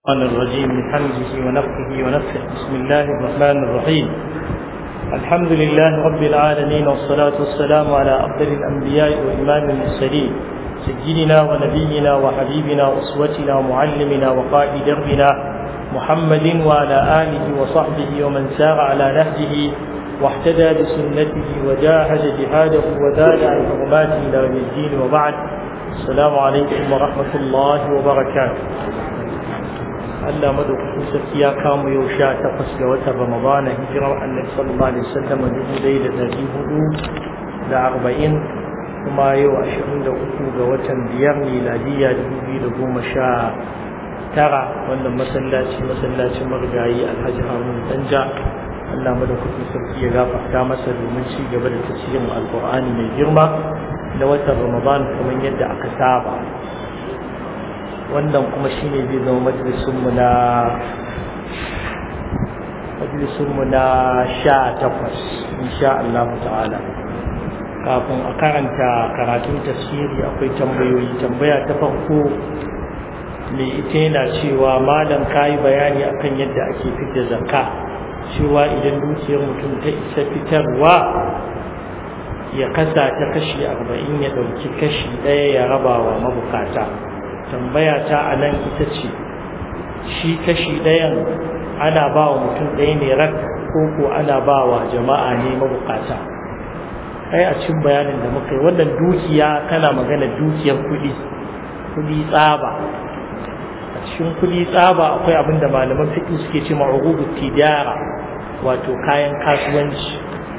الشيطان الرجيم من حمزه ونفخه ونفخه بسم الله الرحمن الرحيم الحمد لله رب العالمين والصلاة والسلام على أفضل الأنبياء وإمام المرسلين سيدنا ونبينا وحبيبنا وأسوتنا ومعلمنا وقائد دربنا محمد وعلى آله وصحبه ومن سار على نهجه واحتدى بسنته وجاهد جهاده وزاد عن حرماته إلى يوم الدين وبعد السلام عليكم ورحمة الله وبركاته Allah madaukakin sarki ya kamo yau sha takwas ga watan Ramadana hijirar annabi sallallahu alaihi wasallam dubu ɗaya da ɗari hudu da arba'in kuma yau ashirin da uku ga watan biyar miladiyya dubu biyu da goma sha tara wannan masallaci masallacin marigayi alhaji harun danja Allah madaukakin sarki ya gafarta masa domin ci gaba da tafsirin alqur'ani mai girma na watan Ramadan kamar yadda aka saba wannan kuma shine zai zama majalisunmu na majalisunmu na sha takwas insha Allah ta'ala kafin a karanta karatun tafsiri akwai tambayoyi tambaya ta farko mai ita yana cewa malam kayi bayani akan yadda ake fitar zakka cewa idan dukiyar mutum ta isa fitarwa ya kasa ta kashi arba'in ya ɗauki kashi ɗaya ya raba wa mabukata tambaya ta a nan ita ce shi kashi ɗayan ana ba wa mutum ɗaya ne rak ko ko ana ba wa jama'a ne mabukata kai a cin bayanin da muka yi wannan dukiya kana magana dukiyar kuɗi kuɗi tsaba a cikin kuɗi tsaba akwai abin da malaman fiƙi suke ce ma'urubu tijara wato kayan kasuwanci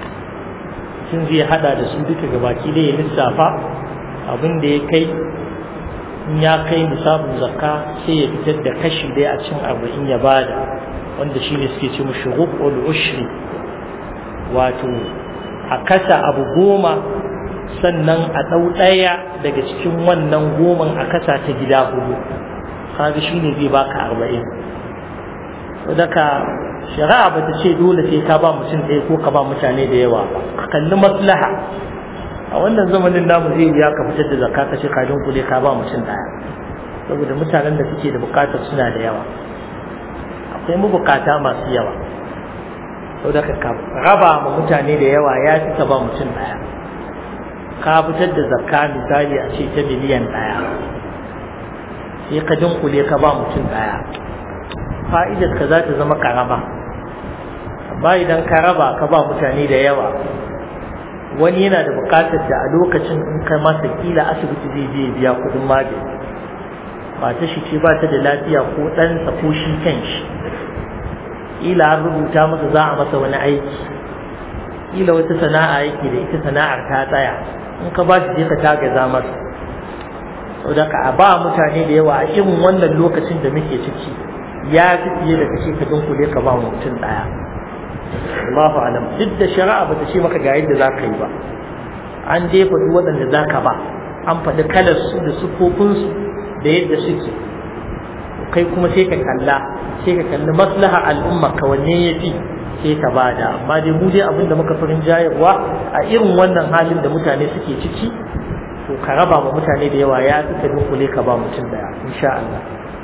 sun zai hada da su duka gabaki da ya lissafa abin da ya kai in ya kai nisabin zakka sai ya fitar da kashi daya a cikin arba'in ya bada wanda shine suke ce mushi rubul ushri wato a kasa abu goma sannan a ɗau ɗaya daga cikin wannan goman a kasa ta gida hudu kaga shine zai baka arba'in daga shari'a ba ta ce dole sai ka ba mutum ɗaya ko ka ba mutane da yawa ka kalli maslaha a wannan zamanin namu zai ya ka fitar da zakka ka ce ka dunkule ka ba mutum daya saboda mutanen da suke da bukatar suna da yawa akwai mabukata masu yawa saboda ka raba ma mutane da yawa ya fi ka ba mutum daya ka fitar da zakka misali a ce ta miliyan daya sai ka dunkule ka ba mutum daya fa'idar ka za ta zama karama amma idan ka raba ka ba mutane da yawa wani yana da bukatar da a lokacin in kai masa kila asibiti zai je biya kudin magani mata shi ce ba ta da lafiya ko ɗansa ko shi kan shi kila an rubuta masa za a masa wani aiki kila wata sana'a yake da ita sana'ar ta tsaya in ka ba shi je ka tagaza masa saboda ka a ba mutane da yawa a irin wannan lokacin da muke ciki ya fi fiye da kashe ka dunkule ka ba mutum ɗaya Allahu alam duk da shari'a bata ce maka ga yadda za ka yi ba an dai faɗi waɗanda za ka ba an faɗi kalar su da siffofin su da yadda suke kai kuma sai ka kalla sai ka kalli maslaha al'umma ka wanne ya fi sai ka bada amma dai mu dai abin da muka farin jayarwa a irin wannan halin da mutane suke ciki to ka raba ma mutane da yawa ya fi ka dunkule ka ba mutum daya insha Allah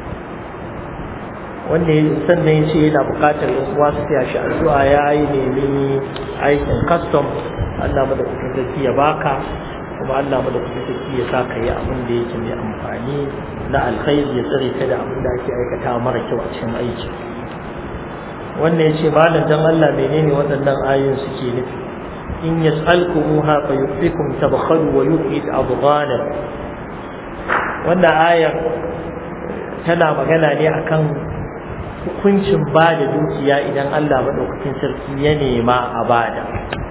wanda sannan ya ce yana bukatar uwa su taya shi addu'a ya yi nemi aikin custom Allah mu da kuɗin sarki ya baka kuma Allah mu da kuɗin sarki ya sa ka yi abin da yake mai amfani na alkhairi ya tsare ka da abin da ake aikata mara kyau a cikin aiki wannan ya ce malam dan Allah menene waɗannan ayoyin suke nufi in yas'alkumuha fa yufikum tabkhalu wa yu'id abghanakum wannan ayar tana magana ne akan hukuncin ba da dukiya idan Allah maɗaukakin sarki ya nema a bada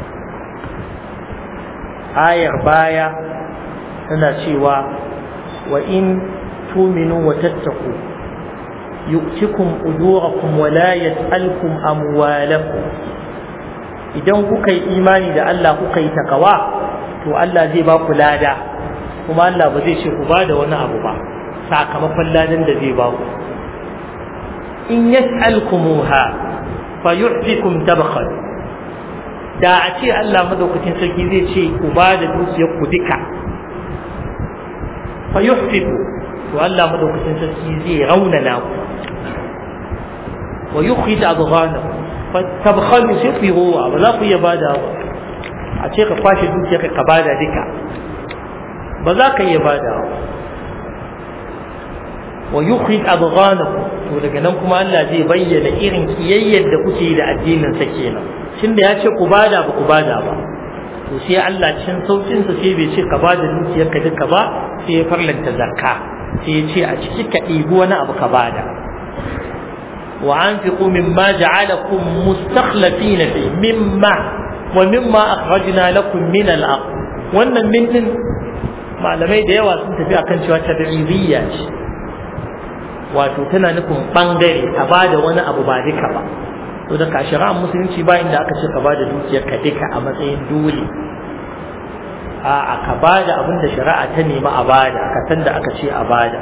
ayar baya tana cewa wa in tuminu wa tattaku yu'tikum ujurakum wa la yas'alkum amwalakum idan kuka yi imani da Allah kuka yi takawa to Allah zai ba ku lada kuma Allah ba zai ce ku ba da wani abu ba sakamakon ladan da zai ba ku in yas'alkumuha fa yu'tikum tabkhal da a ce Allah madaukakin sarki zai ce ku ba da dukiyar ku duka fa yuhfiku to Allah madaukakin sarki zai raunana ku wa yukhrij adghanakum tabkhalu sai ku yi rowa ba za ku iya bada ba a ce ka kwashe dukiyar ka bada duka ba za ka iya bada ba wa yukhrij adghanakum to daga nan kuma Allah zai bayyana irin kiyayyar da kuke da addinin sa kenan tunda ya ce ku bada ba ku bada ba to sai Allah cikin saukin sa sai bai ce ka bada dukiyar ka duka ba sai ya farlanta zakka sai ya ce a ciki ka ɗibi wani abu ka bada wa anfiqu mimma ja'alakum mustakhlifina fi mimma wa mimma akhrajna lakum min al-ard wannan min din malamai da yawa sun tafi akan cewa tabi'iyya ce wato tana nufin bangare a bada wani abu ba duka ba to da ka shari'ar musulunci ba inda aka ce ka bada dukiyar ka duka a matsayin dole a ka bada abin da shari'a ta nemi a bada ka san da aka ce a bada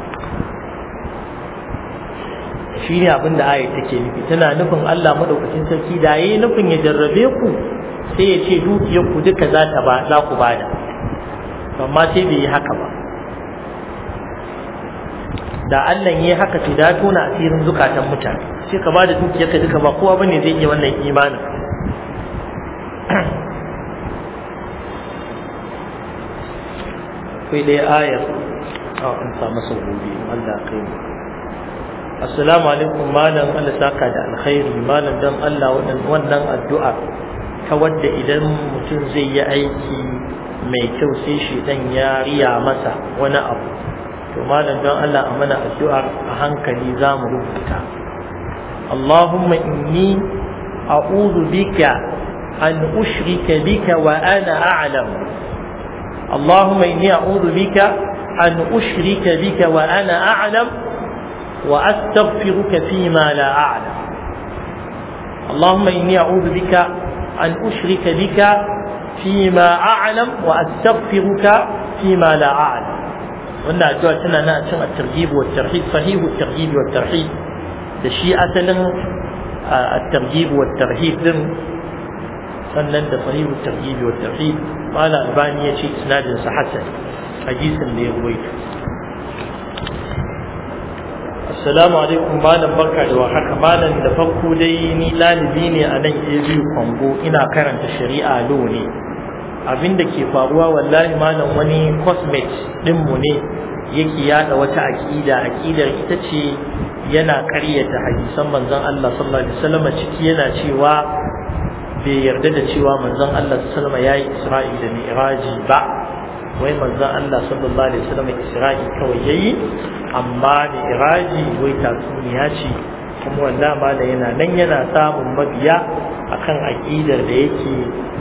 shi ne abin da ayat take nufi tana nufin Allah madaukakin sarki da yayi nufin ya jarrabe ku sai ya ce dukiyar ku duka za ta ba za ku bada amma sai bai yi haka ba da Allah yi haka ce da tona asirin zukatan mutane sai ka bada dukiyar ka duka ba kowa bane zai iya wannan imanin akwai dai ayar a an samu sau gobe Allah kai mu assalamu alaikum malam Allah saka da alkhairi malam dan Allah wannan addu'a ta wadda idan mutum zai yi aiki mai kyau sai shi dan ya riya masa wani abu to malam don Allah a mana addu'a a hankali za mu rubuta Allahumma inni a'udhu bika an ushrika bika wa ana a'lam Allahumma inni a'udhu bika an ushrika bika wa ana a'lam wa astaghfiruka fima la a'lam Allahumma inni a'udhu bika an ushrika bika fima a'lam wa astaghfiruka fima la a'lam wannan addu'a tana nan a cin at-targhib wa at-tarhib sahihu at-targhib wa at-tarhib da shi asalin at-targhib wa at-tarhib din sannan da sahihu at-targhib wa at-tarhib mala albani ya ce isnadin sa hasan hadisin da ya ruwaito assalamu alaikum malam barka da warhaka malam da farko dai ni lalibi ne a nan ABU Kongo ina karanta shari'a lo ne abin da ke faruwa wallahi malam wani cosmate ɗinmu ne yake yada wata aƙida aƙidar ita ce yana ƙaryata hadisan manzon Allah sallallahu alaihi wasallam ciki yana cewa bai yarda da cewa manzon Allah sallallahu alaihi wasallam yayi Isra'i da Mi'raji ba wai manzon Allah sallallahu alaihi wasallam Isra'i kawai yayi amma Mi'raji wai tatsuniya ce kuma wallahi malam yana nan yana samun mabiya akan aƙidar da yake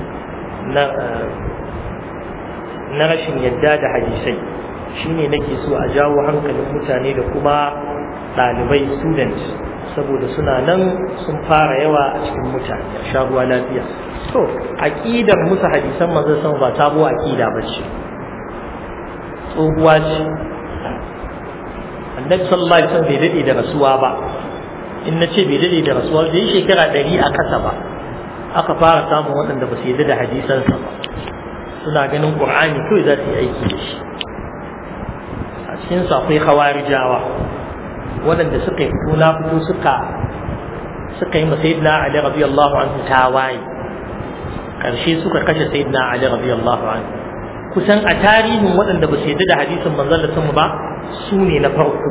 na rashin yadda da hadisai shine nake so a jawo hankalin mutane da kuma ɗalibai students saboda suna nan sun fara yawa a cikin mutane a sha ruwa lafiya to aqidar musu hadisan manzon sama ba sabuwa aqida ba ce tsohuwa ce annabi sallallahu alaihi wasallam bai dade da rasuwa ba in na ce bai dade da rasuwa bai shekara ɗari a kasa ba aka fara samun waɗanda ba su yarda da hadisansa ba suna ganin qur'ani kawai za su yi aiki da shi a cikin su akwai khawarijawa waɗanda suka yi fito na fito suka suka yi sayyidina Ali radiyallahu anhu tawaye karshe suka kashe sayyidina Ali radiyallahu anhu kusan a tarihin waɗanda ba su yarda da hadisin manzon Allah ba su ne na farko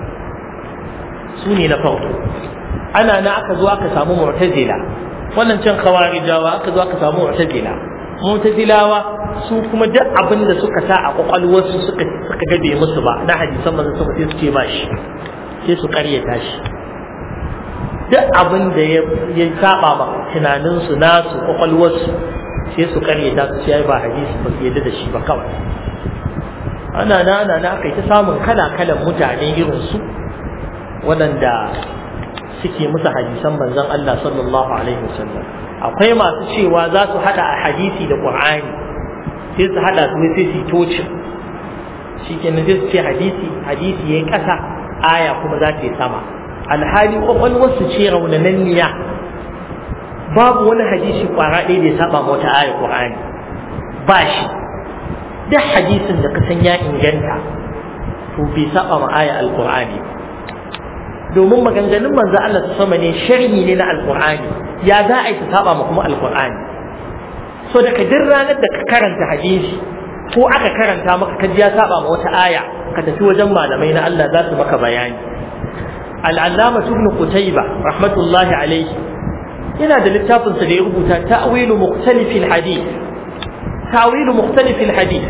su ne na farko ana na aka zo aka samu mu'tazila wannan can khawarijawa aka zo aka samu mu'tazila mu'tazilawa su kuma duk abin da suka sa a kwakwalwarsu suka suka gabe musu ba na hadisan manzon sama sai su ce ba shi sai su karyata shi duk abin da ya saba ma tunaninsu nasu kwakwalwarsu sai su karyata su ce ba hadisi ba su yadda da shi ba kawai ana na ana na aka yi ta samun kala kalan mutane irin su waɗanda suke musu hadisan manzon Allah sallallahu alaihi wasallam akwai masu cewa za su hada a hadisi da Qur'ani sai su hada su sai su tocin shikenan sai su ce hadisi hadisi yayi kasa aya kuma za ta yi sama alhali kwakwalwar su ce raunananniya babu wani hadisi kwara ɗaya da ya saba wata aya Qur'ani ba shi duk hadisin da ka san ya inganta to bai saba ma aya alqur'ani domin maganganun manzo Allah sama ne sharhi ne na alqur'ani ya za a yi ta saba ma kuma alqur'ani so daga duk ranar da ka karanta hadisi ko aka karanta maka kaji ya saba ma wata aya ka tafi wajen malamai na Allah za su maka bayani al'allama ibn qutayba rahmatullahi alayhi yana da littafin sa da ya rubuta ta'wilu mukhtalifil hadith ta'wilu mukhtalifil hadith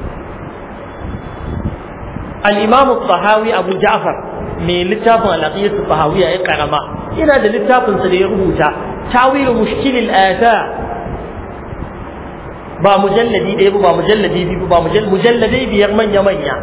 al-imam al-tahawi abu ja'far mai littafin al-aqiyatu tahawiyya ya karama yana da littafin sa da ya rubuta ta'wilu mushkilil athar ba mujalladi ɗaya ba mujalladi biyu ba mujalladai biyar manya manya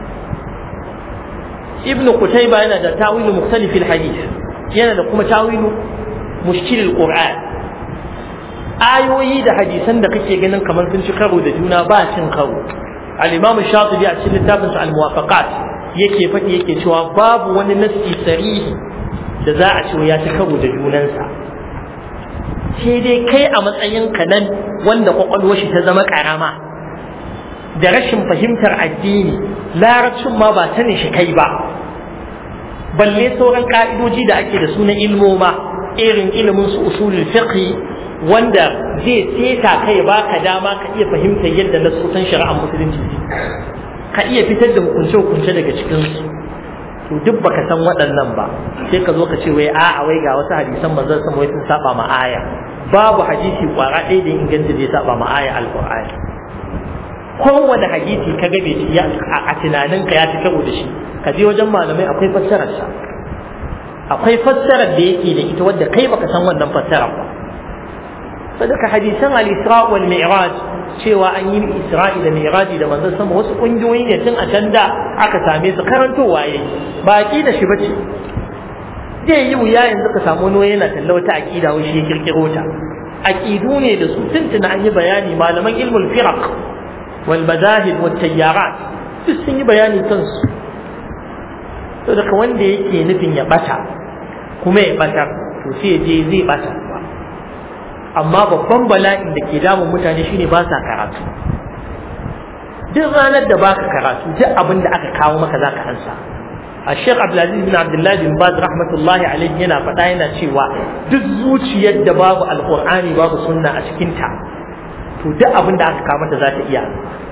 ibnu kutaiba yana da tawilu mukhtalifil hadith yana da kuma tawilu mushkilil qur'an ayoyi da hadisan da kake ganin kamar sun ci karo da juna ba cin karo al-imam shatibi a cikin littafin sa al-muwafaqat yake faɗi yake cewa babu wani nassi sarihi da za a ce ya ci karo da junansa sai dai kai a matsayin ka nan wanda kwakwalwar shi ta zama karama da rashin fahimtar addini larabcin ma ba sanin shi kai ba balle sauran ka'idoji da ake da sunan ilmoma irin ilimin su usulul fiqh wanda zai seta kai baka dama ka iya fahimtar yadda nasosan shari'ar musulunci ka iya fitar da hukunce hukunce daga cikin su to duk baka san waɗannan ba sai ka zo ka ce wai a'a wai ga wasu hadisan manzon sama wai sun saba ma aya babu hadisi kwara ɗaya da inganta zai saba ma aya alqur'ani kowane hadisi ka ga bai a tunaninka ya ci karo da shi ka je wajen malamai akwai fassarar sa akwai fassarar da yake da ita wadda kai baka san wannan fassarar ba sadaka hadisan al-isra wal mi'raj cewa an yi isra'i da mi'raji da manzon sama wasu kungiyoyi ne tun a can da aka same su karantowa yayi ba da shi bace zai yi wuya yanzu ka samu wani yana talla wata aqida wai shi ya kirkiro ta aqidu ne da su tuntuna an yi bayani malaman ilmul firaq wal madahib wat tayyarat duk sun yi bayani kansu to daga wanda yake nufin ya bata kuma ya batar to sai ya je zai bata amma babban bala'in da ke damun mutane shine ba sa karatu duk ranar da baka karatu duk abin da aka kawo maka zaka ansa الشيخ عبد العزيز بن عبد الله بن باز رحمة الله عليه yana faɗa yana cewa duk zuciyar da babu alƙur'ani babu sunna a cikinta to duk abin da aka kawo mata za ta iya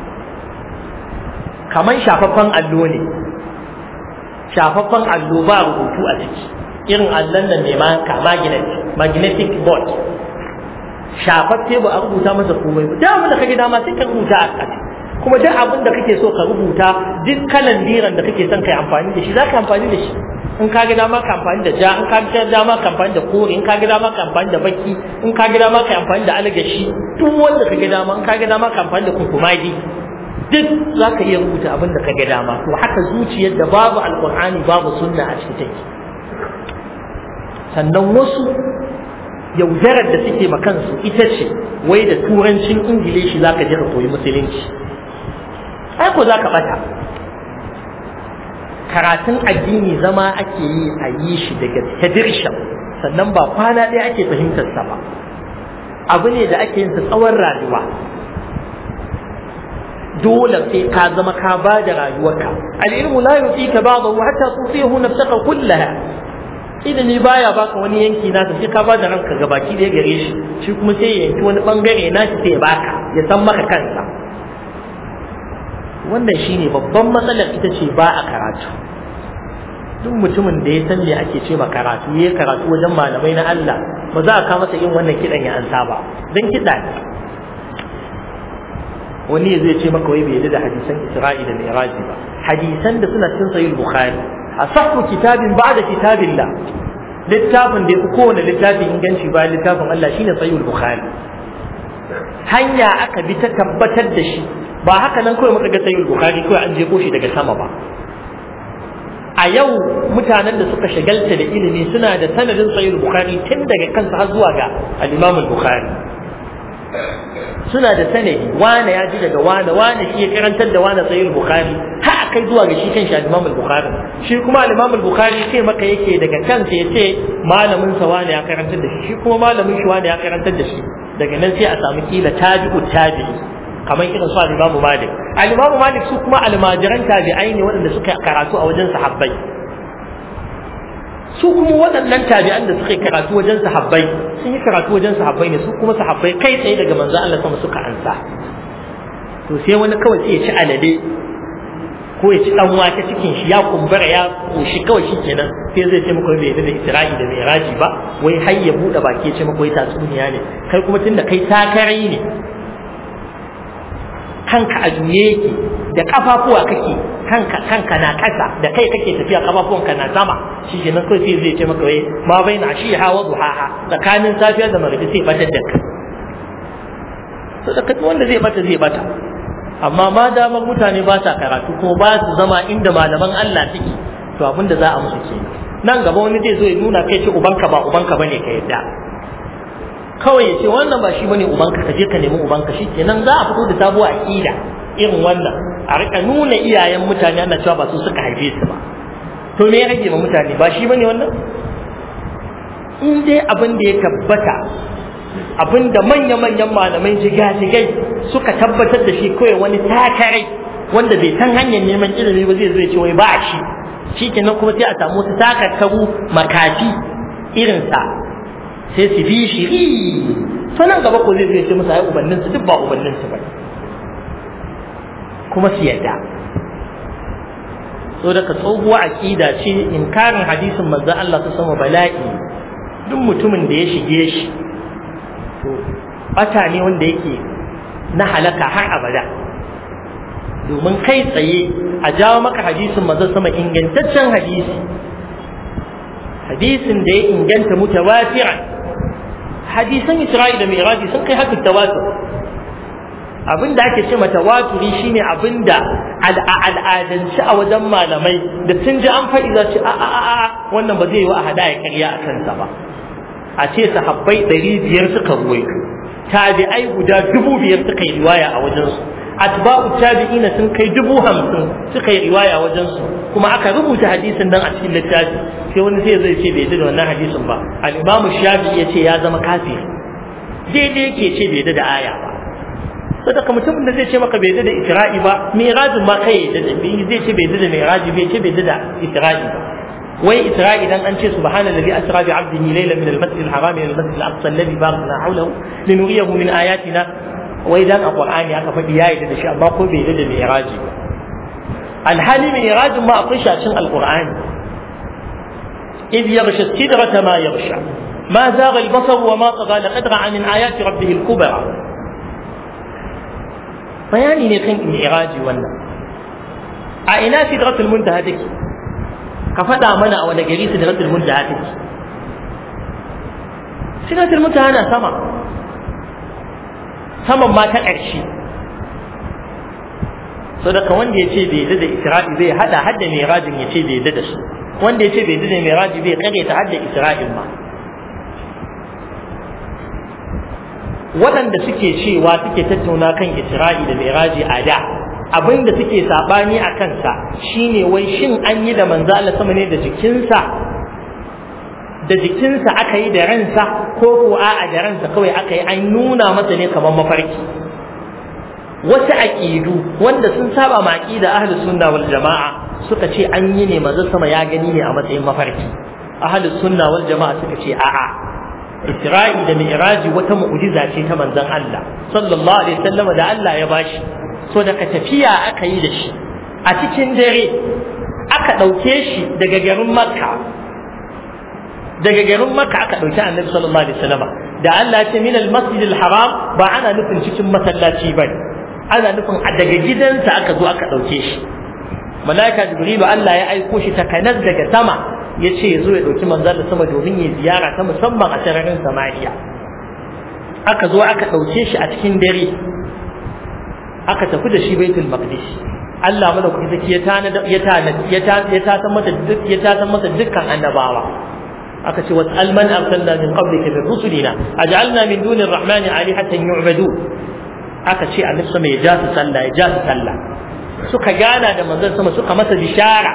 kamar shafaffen allo ne shafaffen allo ba rubutu a ciki irin allon nan ne magnet magnetic board shafaffe ba a rubuta masa komai ba duk abin da kake dama sai ka rubuta a ciki kuma duk abin da kake so ka rubuta duk kalan diran da kake son kai amfani da shi za ka amfani da shi in ka ga dama ka amfani da ja in ka ga dama ka amfani da kore in ka ga dama ka amfani da baki in ka ga dama ka amfani da algashi duk wanda ka ga dama in ka ga dama ka amfani da kunkumadi duk za ka iya rubuta abin da ka ga dama to haka zuciyar da babu alkur'ani babu sunna a cikin take sannan wasu yaudarar da suke ma kansu ita ce wai da turancin ingilishi za ka je ka koyi musulunci ai ko za ka bata karatun addini zama ake yi a yi shi daga tadirshan sannan ba kwana ɗaya ake fahimtar sa ba abu ne da ake yin sa tsawon rayuwa dole sai ka zama ka ba da rayuwarka al-ilmu la yutika ba'dahu hatta tusihu nafsaka kullaha ilimi baya baka wani yanki nasa sai ka ba da ranka ga baki da gare shi shi kuma sai ya yanki wani bangare na shi sai ya baka ya san maka kansa wannan shine babban matsalar ita ce ba a karatu duk mutumin da ya san me ake ce ma karatu ya karatu wajen malamai na Allah ba za a kawo masa yin wannan kidan ya ansa ba dan kida ne wani zai ce maka wai bai yarda da hadisan Isra'i da Mi'raj ba hadisan da suna cikin sahih Bukhari asahhu kitabin ba'da kitabillah littafin da ya fi kowane littafin inganci bayan littafin Allah shine sahih Bukhari hanya aka bi ta tabbatar da shi ba haka nan kawai muka ga sahih Bukhari kawai an jefo shi daga sama ba a yau mutanen da suka shagalta da ilimi suna da sanadin sahih Bukhari tun daga kansa har zuwa ga al-Imam Bukhari suna da sanadi wane ya ji daga wane wane shi ya karantar da wane sahih bukhari har kai zuwa ga shi kan shi imam al-bukhari shi kuma al-imam al-bukhari sai maka yake daga kansa yace malamin sa wane ya karantar da shi shi kuma malamin shi wane ya karantar da shi daga nan sai a samu kila tabi'u tabi'i kamar irin su al-imam malik al-imam malik su kuma almajiran tabi'ai ne waɗanda suka karatu a wajen sahabbai su kuma waɗannan tabi'an da suka yi karatu wajen sahabbai sun yi karatu wajen sahabbai ne su kuma sahabbai kai tsaye daga manzo Allah sama suka ansa to sai wani kawai sai ya ci alade ko ya ci dan wake cikin shi ya kumbura ya koshi kawai shi kenan sai zai ce muku bai da Isra'i da Mi'raji ba wai har ya bude baki ya ce muku wai tatsuniya ne kai kuma tunda kai takarai ne kanka a juye yake da kafafuwa kake kanka kanka na kasa da kai kake tafiya kafafuwanka na sama shi ke nan kawai sai zai ce maka wai ma bai na shi hawa duhaha tsakanin safiya da magribi sai batar da ka to da kai wanda zai bata zai bata amma ma damar mutane ba sa karatu kuma ba su zama inda malaman Allah suke to abin da za a musu ke nan gaba wani zai zo ya nuna kai ce ubanka ba ubanka bane ka yadda kawai ya ce wannan ba shi bane ubanka ka je ka nemi ubanka shi kenan za a fito da sabuwar aqida irin wannan a rika nuna iyayen mutane ana cewa ba su suka haife su ba to me ya rage ma mutane ba shi bane wannan in dai abin da ya tabbata abin da manya-manyan malamai jigajigai suka tabbatar da shi kawai wani takarai wanda bai san hanyar neman ilimi ba zai zo ya ce wai ba shi shi kenan kuma sai a samu wasu takarkaru makafi irinsa sai su bi shi to nan gaba ko zai zai ce musu ai ubannin su duk ba ubannin su bane kuma su yadda so daga tsohuwa aqida ce inkarin hadisin manzon Allah ta sama bala'i duk mutumin da ya shige shi to bata ne wanda yake na halaka har abada domin kai tsaye a jawo maka hadisin manzon sama ingantaccen hadisi hadisin da ya inganta mutawatiran hadisan Isra'i da Miraji sun kai haka tawatur abin da ake ce mata waturi shine abin da al'adanci a wajen malamai da sun ji an faɗi za ce a a a wannan ba zai yi wa a hada ya karya a kansa ba a ce sahabbai ɗari biyar suka ruwaito tabi'ai guda dubu biyar suka yi riwaya a wajensu atba'u tabi'ina sun kai dubu hamsin suka yi riwaya wajen su kuma aka rubuta hadisin nan a cikin littafi sai wani sai zai ce bai da wannan hadisin ba al-imamu shafi'i ya ce ya zama kafir daidai yake ce bai da aya ba sadaka mutumin da zai ce maka bai da isra'i ba mirajin ma kai da zai ce bai da miraji bai ce bai da isra'i ba wai isra'i dan an ce subhanallazi asra bi 'abdihi laylan min al-masjid al-haram ila al-masjid al-aqsa alladhi barakna hawlahu linuriyahu min ayatina wai dan a qur'ani aka faɗi ya yarda da shi amma ko bai yarda da mi'raji ba alhali mi'rajin ma akwai shacin alqur'ani إذ يغشى السدرة ما يغشى ما زاغ البصر وما طغى لقد رأى من آيات ربه الكبرى bayani ne kan mi'raji wannan a ina sidratul muntaha take ka faɗa mana a wani gari sidratul muntaha take sidratul muntaha na sama saman ma ta ƙarshe so daga wanda ya ce bai da isra'i bai hada hadda mai rajin ya ce bai da su wanda ya ce bai da mai raji bai kare ta hadda isra'il ma waɗanda suke cewa suke tattauna kan isra'i da mai raji a da abinda suke sabani a kansa shine wai shin an yi da manzo Allah sama ne da jikinsa da jikinsa aka yi da ransa ko ko a'a da ransa kawai aka yi an nuna masa ne kamar mafarki wasu aqidu wanda sun saba ma aqida ahlus sunna wal jamaa suka ce an yi ne manzo sama ya gani ne a matsayin mafarki ahlus sunna wal jamaa suka ce a'a Isra'i da Mi'raji wata mu'jiza ce ta manzon Allah sallallahu alaihi wasallam da Allah ya bashi so daga tafiya aka yi da shi a cikin dare aka ɗauke shi daga garin Makka daga garin Makka aka ɗauki Annabi sallallahu alaihi wasallam da Allah ya ce min al-masjid al-haram ba ana nufin cikin masallaci bane ana nufin daga gidansa aka zo aka ɗauke shi malaika jibrilu Allah ya aiko shi ta kanas daga sama ya ce ya zo ya ɗauki manzan da sama domin ya ziyara ta musamman a sararin samariya aka zo aka ɗauke shi a cikin dare aka tafi da shi baitul maqdis Allah madaukaki zaki ya tana ya tana ya ta ya ta san mata duk ya ta san mata dukkan annabawa aka ce wasal man arsalna min qablika min rusulina aj'alna min duni ar-rahmani alihatan yu'badu aka ce annabi sama ya ja su sallah ya ja su sallah suka gana da manzon sama suka masa bishara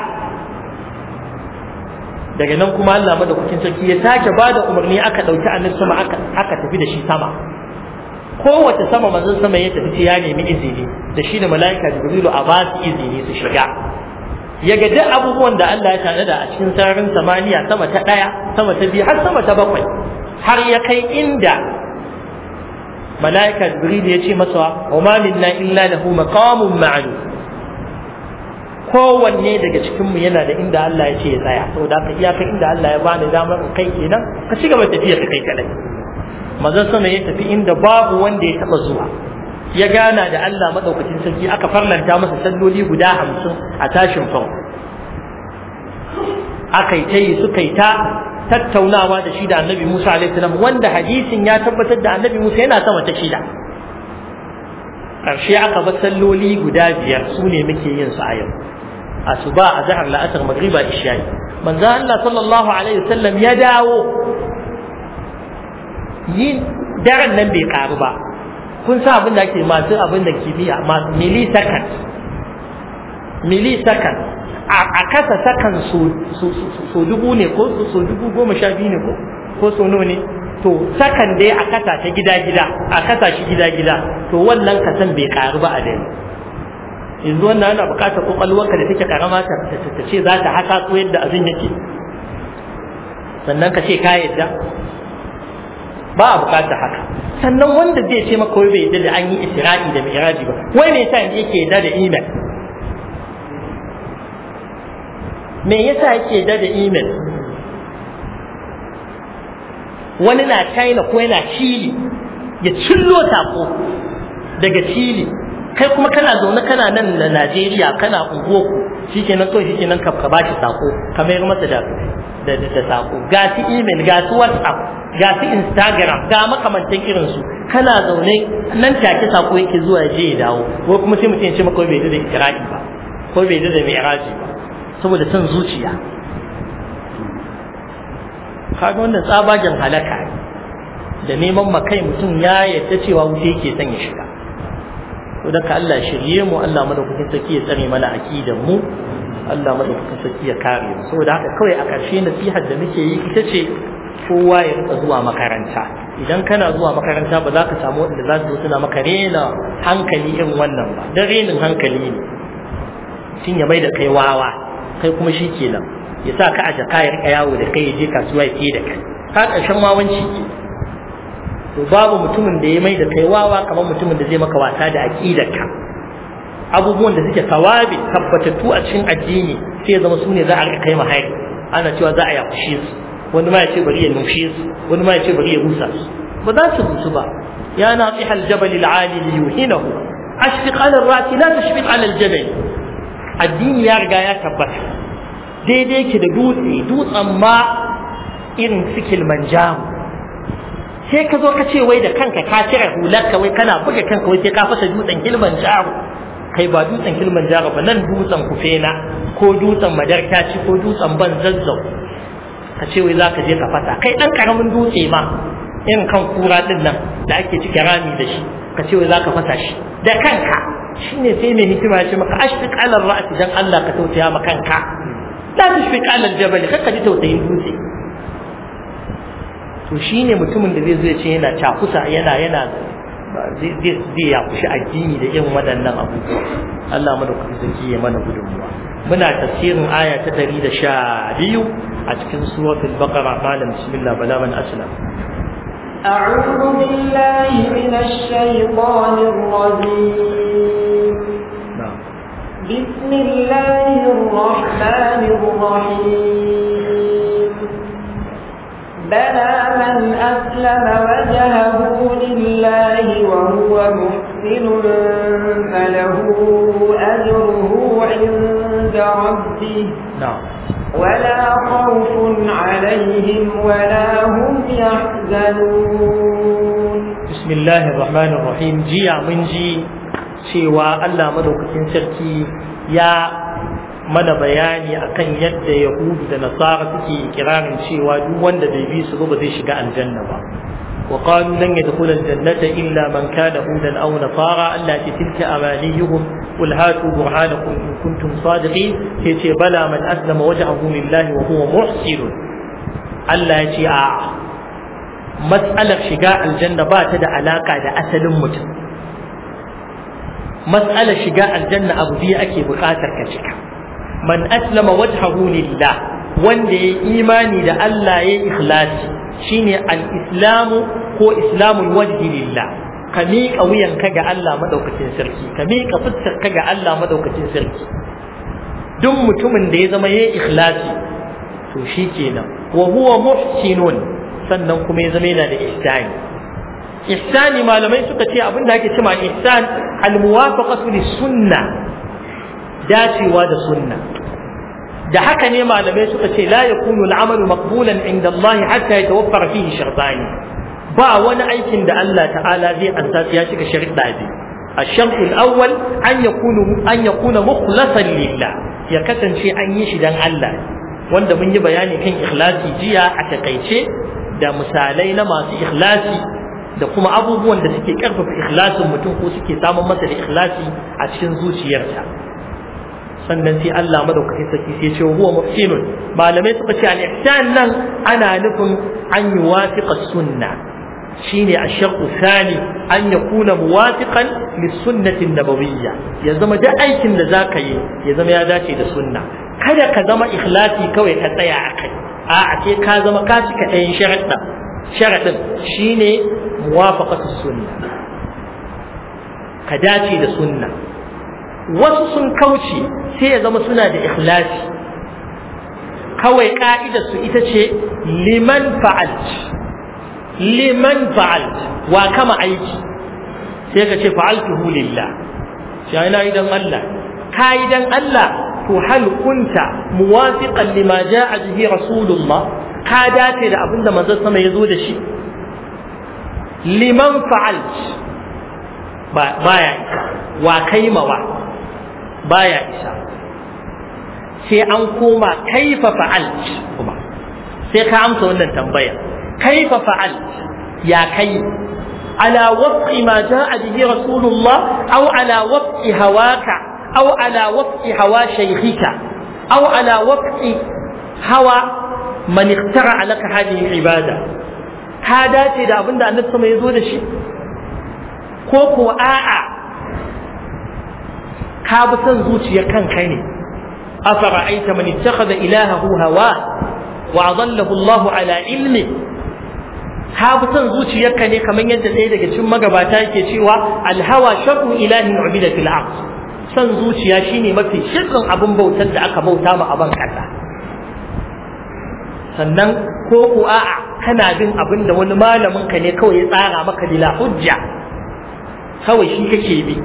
daga nan kuma Allah madaukakin sarki ya sake ba da umarni aka ɗauki annabi sama aka aka tafi da shi sama kowace sama manzon sama ya tafi ya nemi izini da shi da mala'ika jibrilu a ba su izini su shiga ya ga duk abubuwan da Allah ya tanada a cikin sararin samaniya sama ta ɗaya sama ta biyu har sama ta bakwai har ya kai inda mala'ika jibril ya ce masa wa ma minna illa lahu maqamun ma'lum kowanne daga cikin mu yana da inda Allah ya ce ya tsaya saboda haka iyaka inda Allah ya bani damar in kai kenan ka ci gaba tafiya ka kai kadai manzon sama ya tafi inda babu wanda ya taba zuwa ya gana da Allah madaukakin sarki aka farlanta masa salloli guda hamsin a tashin farko aka yi ta yi suka yi ta tattaunawa da shi da annabi Musa alaihi salam wanda hadisin ya tabbatar da annabi Musa yana sama ta shida ƙarshe aka bar salloli guda biyar su ne muke yin su a yau asuba a zahar la'asar magriba isha'i manzo Allah sallallahu alaihi wasallam ya dawo yin daren nan bai karu ba kun sa abin da ake masu abin da kimiyya masu millisecond millisecond a kasa sakan so dubu ne ko so dubu goma sha biyu ne ko so nawa ne to sakan dai a kasa ta gida-gida a kasa shi gida-gida to wannan kasan bai karu ba a dai yanzu wannan ana bukatar kwakwalwarka da take karama ta ce za ta haka ko yadda abin yake sannan ka ce ka yadda ba a bukatar haka sannan wanda zai ce maka wai bai yadda da an yi isra'i da mi'raji ba wai me yasa yake yadda da email me yasa yake yadda da email wani na china ko yana chile ya cillo tako daga chile kai kuma kana zaune kana nan na najeriya kana unguwarku shikenan kawai shikenan ka ka bashi sako ka mayar masa da da da sako ga su email ga su whatsapp ga su instagram ga makamantan irin su kana zaune nan take sako yake zuwa ya je ya dawo ko kuma sai mutum ya ce maka bai da ikra'i ba ko bai da mi'raji ba saboda son zuciya kaga wannan tsabagen halaka da neman makai mutum ya yadda cewa wuce yake son ya shiga to da Allah shirye mu Allah madaukakin sarki ya tsare mana aqidan mu Allah madaukakin sarki ya kare mu saboda haka kawai a ƙarshe nasihar da muke yi ita ce kowa ya rika zuwa makaranta idan kana zuwa makaranta ba za ka samu wanda za su zo suna maka rena hankali irin wannan ba dan renin hankali ne tun ya mai da kai wawa kai kuma shi kenan ya sa ka a jaka ya rika yawo da kai ya je kasuwa ya ke da kai ka ƙarshen wawanci ke to babu mutumin da ya mai da kai wawa kamar mutumin da zai maka wasa da aqidarka abubuwan da suke tawabi tabbatattu a cikin addini sai ya zama su ne za a rika kai mahari ana cewa za a yakushe su wani ma ya ce bari ya nushe su wani ma ya ce bari ya rusa su ba za su rusu ba ya naqih al-jabal al-ali li yuhinahu ashfiq ala ar-rati la tashfiq ala al-jabal addini ya riga ya tabbata daidai ki da dutse dutsen ma irin sikil manjamu sai ka zo ka ce wai da kanka ka cire hularka wai kana buga kanka wai sai ka fasa dutsen kilman jaro kai ba dutsen kilman jaro ba nan dutsen kufena ko dutsen madarkaci ko dutsen ban zazzau ka ce wai za ka je ka fasa kai dan karamin dutse ma irin kan kura din nan da ake cike rami da shi ka ce wai za ka fasa shi da kanka shine sai mai hikima ya ce maka ashfiq ala ra'si dan Allah ka tausaya ma kanka la tushfiq ala al-jabal kaka ji tausayin dutse to shine mutumin da zai zo ya ce yana cakusa yana yana zai ya kushi addini da irin waɗannan abubuwa Allah madaukaki zaki ya mana gudunmuwa muna tafsirin aya ta 112 a cikin suratul baqara malam bismillah bala man aslam أعوذ بالله من الشيطان الرجيم بسم الله الرحمن الرحيم بلى من أسلم وجهه لله وهو محسن فله أجره عند ربه نعم ولا خوف عليهم ولا هم يحزنون بسم الله الرحمن الرحيم جيا من جي cewa Allah madaukakin sarki ya mana bayani akan yadda yahudu da nasara suke ikirarin cewa duk wanda bai bi su ba zai shiga aljanna ba wa qalu lan yadkhula aljannata illa man kana hudan aw nasara allati tilka amaniyuhum qul hatu burhanakum in kuntum sadiqin yace bala man aslama wajhahu lillahi wa huwa muhsin Allah yace a mas'alar shiga aljanna ba ta da alaka da asalin mutum mas'alar shiga aljanna abu biyu ake buƙatar ka cika man aslama wajhahu lillah wanda ya imani da Allah ya ikhlasi shine al-islamu ko islamul wajhi lillah ka miƙa wuyanka ga Allah madaukakin sarki ka miƙa fuskarka ga Allah madaukakin sarki duk mutumin da ya zama ya ikhlasi to shi kenan wa huwa muhsinun sannan kuma ya zama yana da ihsani ihsani malamai suka ce abin da ake cewa ihsan al-muwafaqatu lis-sunnah dacewa da sunna da haka ne malamai suka ce la yakunu al'amalu maqbulan inda Allah hatta yatawaffara fihi shartani ba wani aikin da Allah ta'ala zai ansa ya cika sharuɗa biyu الشرط الأول أن يكون أن يكون مخلصا لله ya kasance an yi shi dan Allah wanda mun yi bayani kan ikhlasi jiya a takaice da misalai na masu ikhlasi da kuma abubuwan da suke karfafa ikhlasin mutum ko suke samun masa da ikhlasi a cikin zuciyarsa sannan sai Allah madaukaki saki sai ce huwa muhsinun malamai suka ce al-ihsan nan ana nufin an yuwafiqa sunna shine ash-shartu thani an yakuna muwafiqan lis-sunnati an-nabawiyya ya zama duk aikin da zaka yi ya zama ya dace da sunna kada ka zama ikhlasi kawai ka tsaya akai a ce ka zama ka cika ɗayan sharaɗin sharaɗin shine muwafaqatu sunna ka dace da sunna wasu sun kauce sai ya zama suna da ikhlasi kawai ka'idar su ita ce liman fa'alt liman fa'alt wa kama aiki sai ka ce fa'altuhu lillah sai ina idan Allah ka idan Allah to hal kunta muwafiqan lima ja'a bihi rasulullah ka dace da abinda manzon sama ya zo da shi liman fa'alt baya isa wa kaimawa baya isa sai an koma kaifa fa'alt kuma sai ka amsa wannan tambaya kaifa fa'alt ya kai ala wafqi ma ja'a bihi rasulullah aw ala wafqi hawaka aw ala wafqi hawa shaykhika aw ala wafqi hawa man ikhtara laka hadhihi ibada ka dace da abinda annabi sama ya zo da shi ko ko a'a ka bi son zuciyar kanka ne afara'aita man ittakhadha ilahahu hawa wa adallahu Allah ala ilmi ka bi son zuciyarka ne kamar yadda ɗaya daga cikin magabata yake cewa alhawa sharru ilahin ubida fil ard son zuciya shine mafi shirkin abin bautar da aka bauta ma aban kasa sannan ko ko a'a kana bin abin da wani malamin ka ne kawai ya tsara maka bila hujja kawai shi kake bi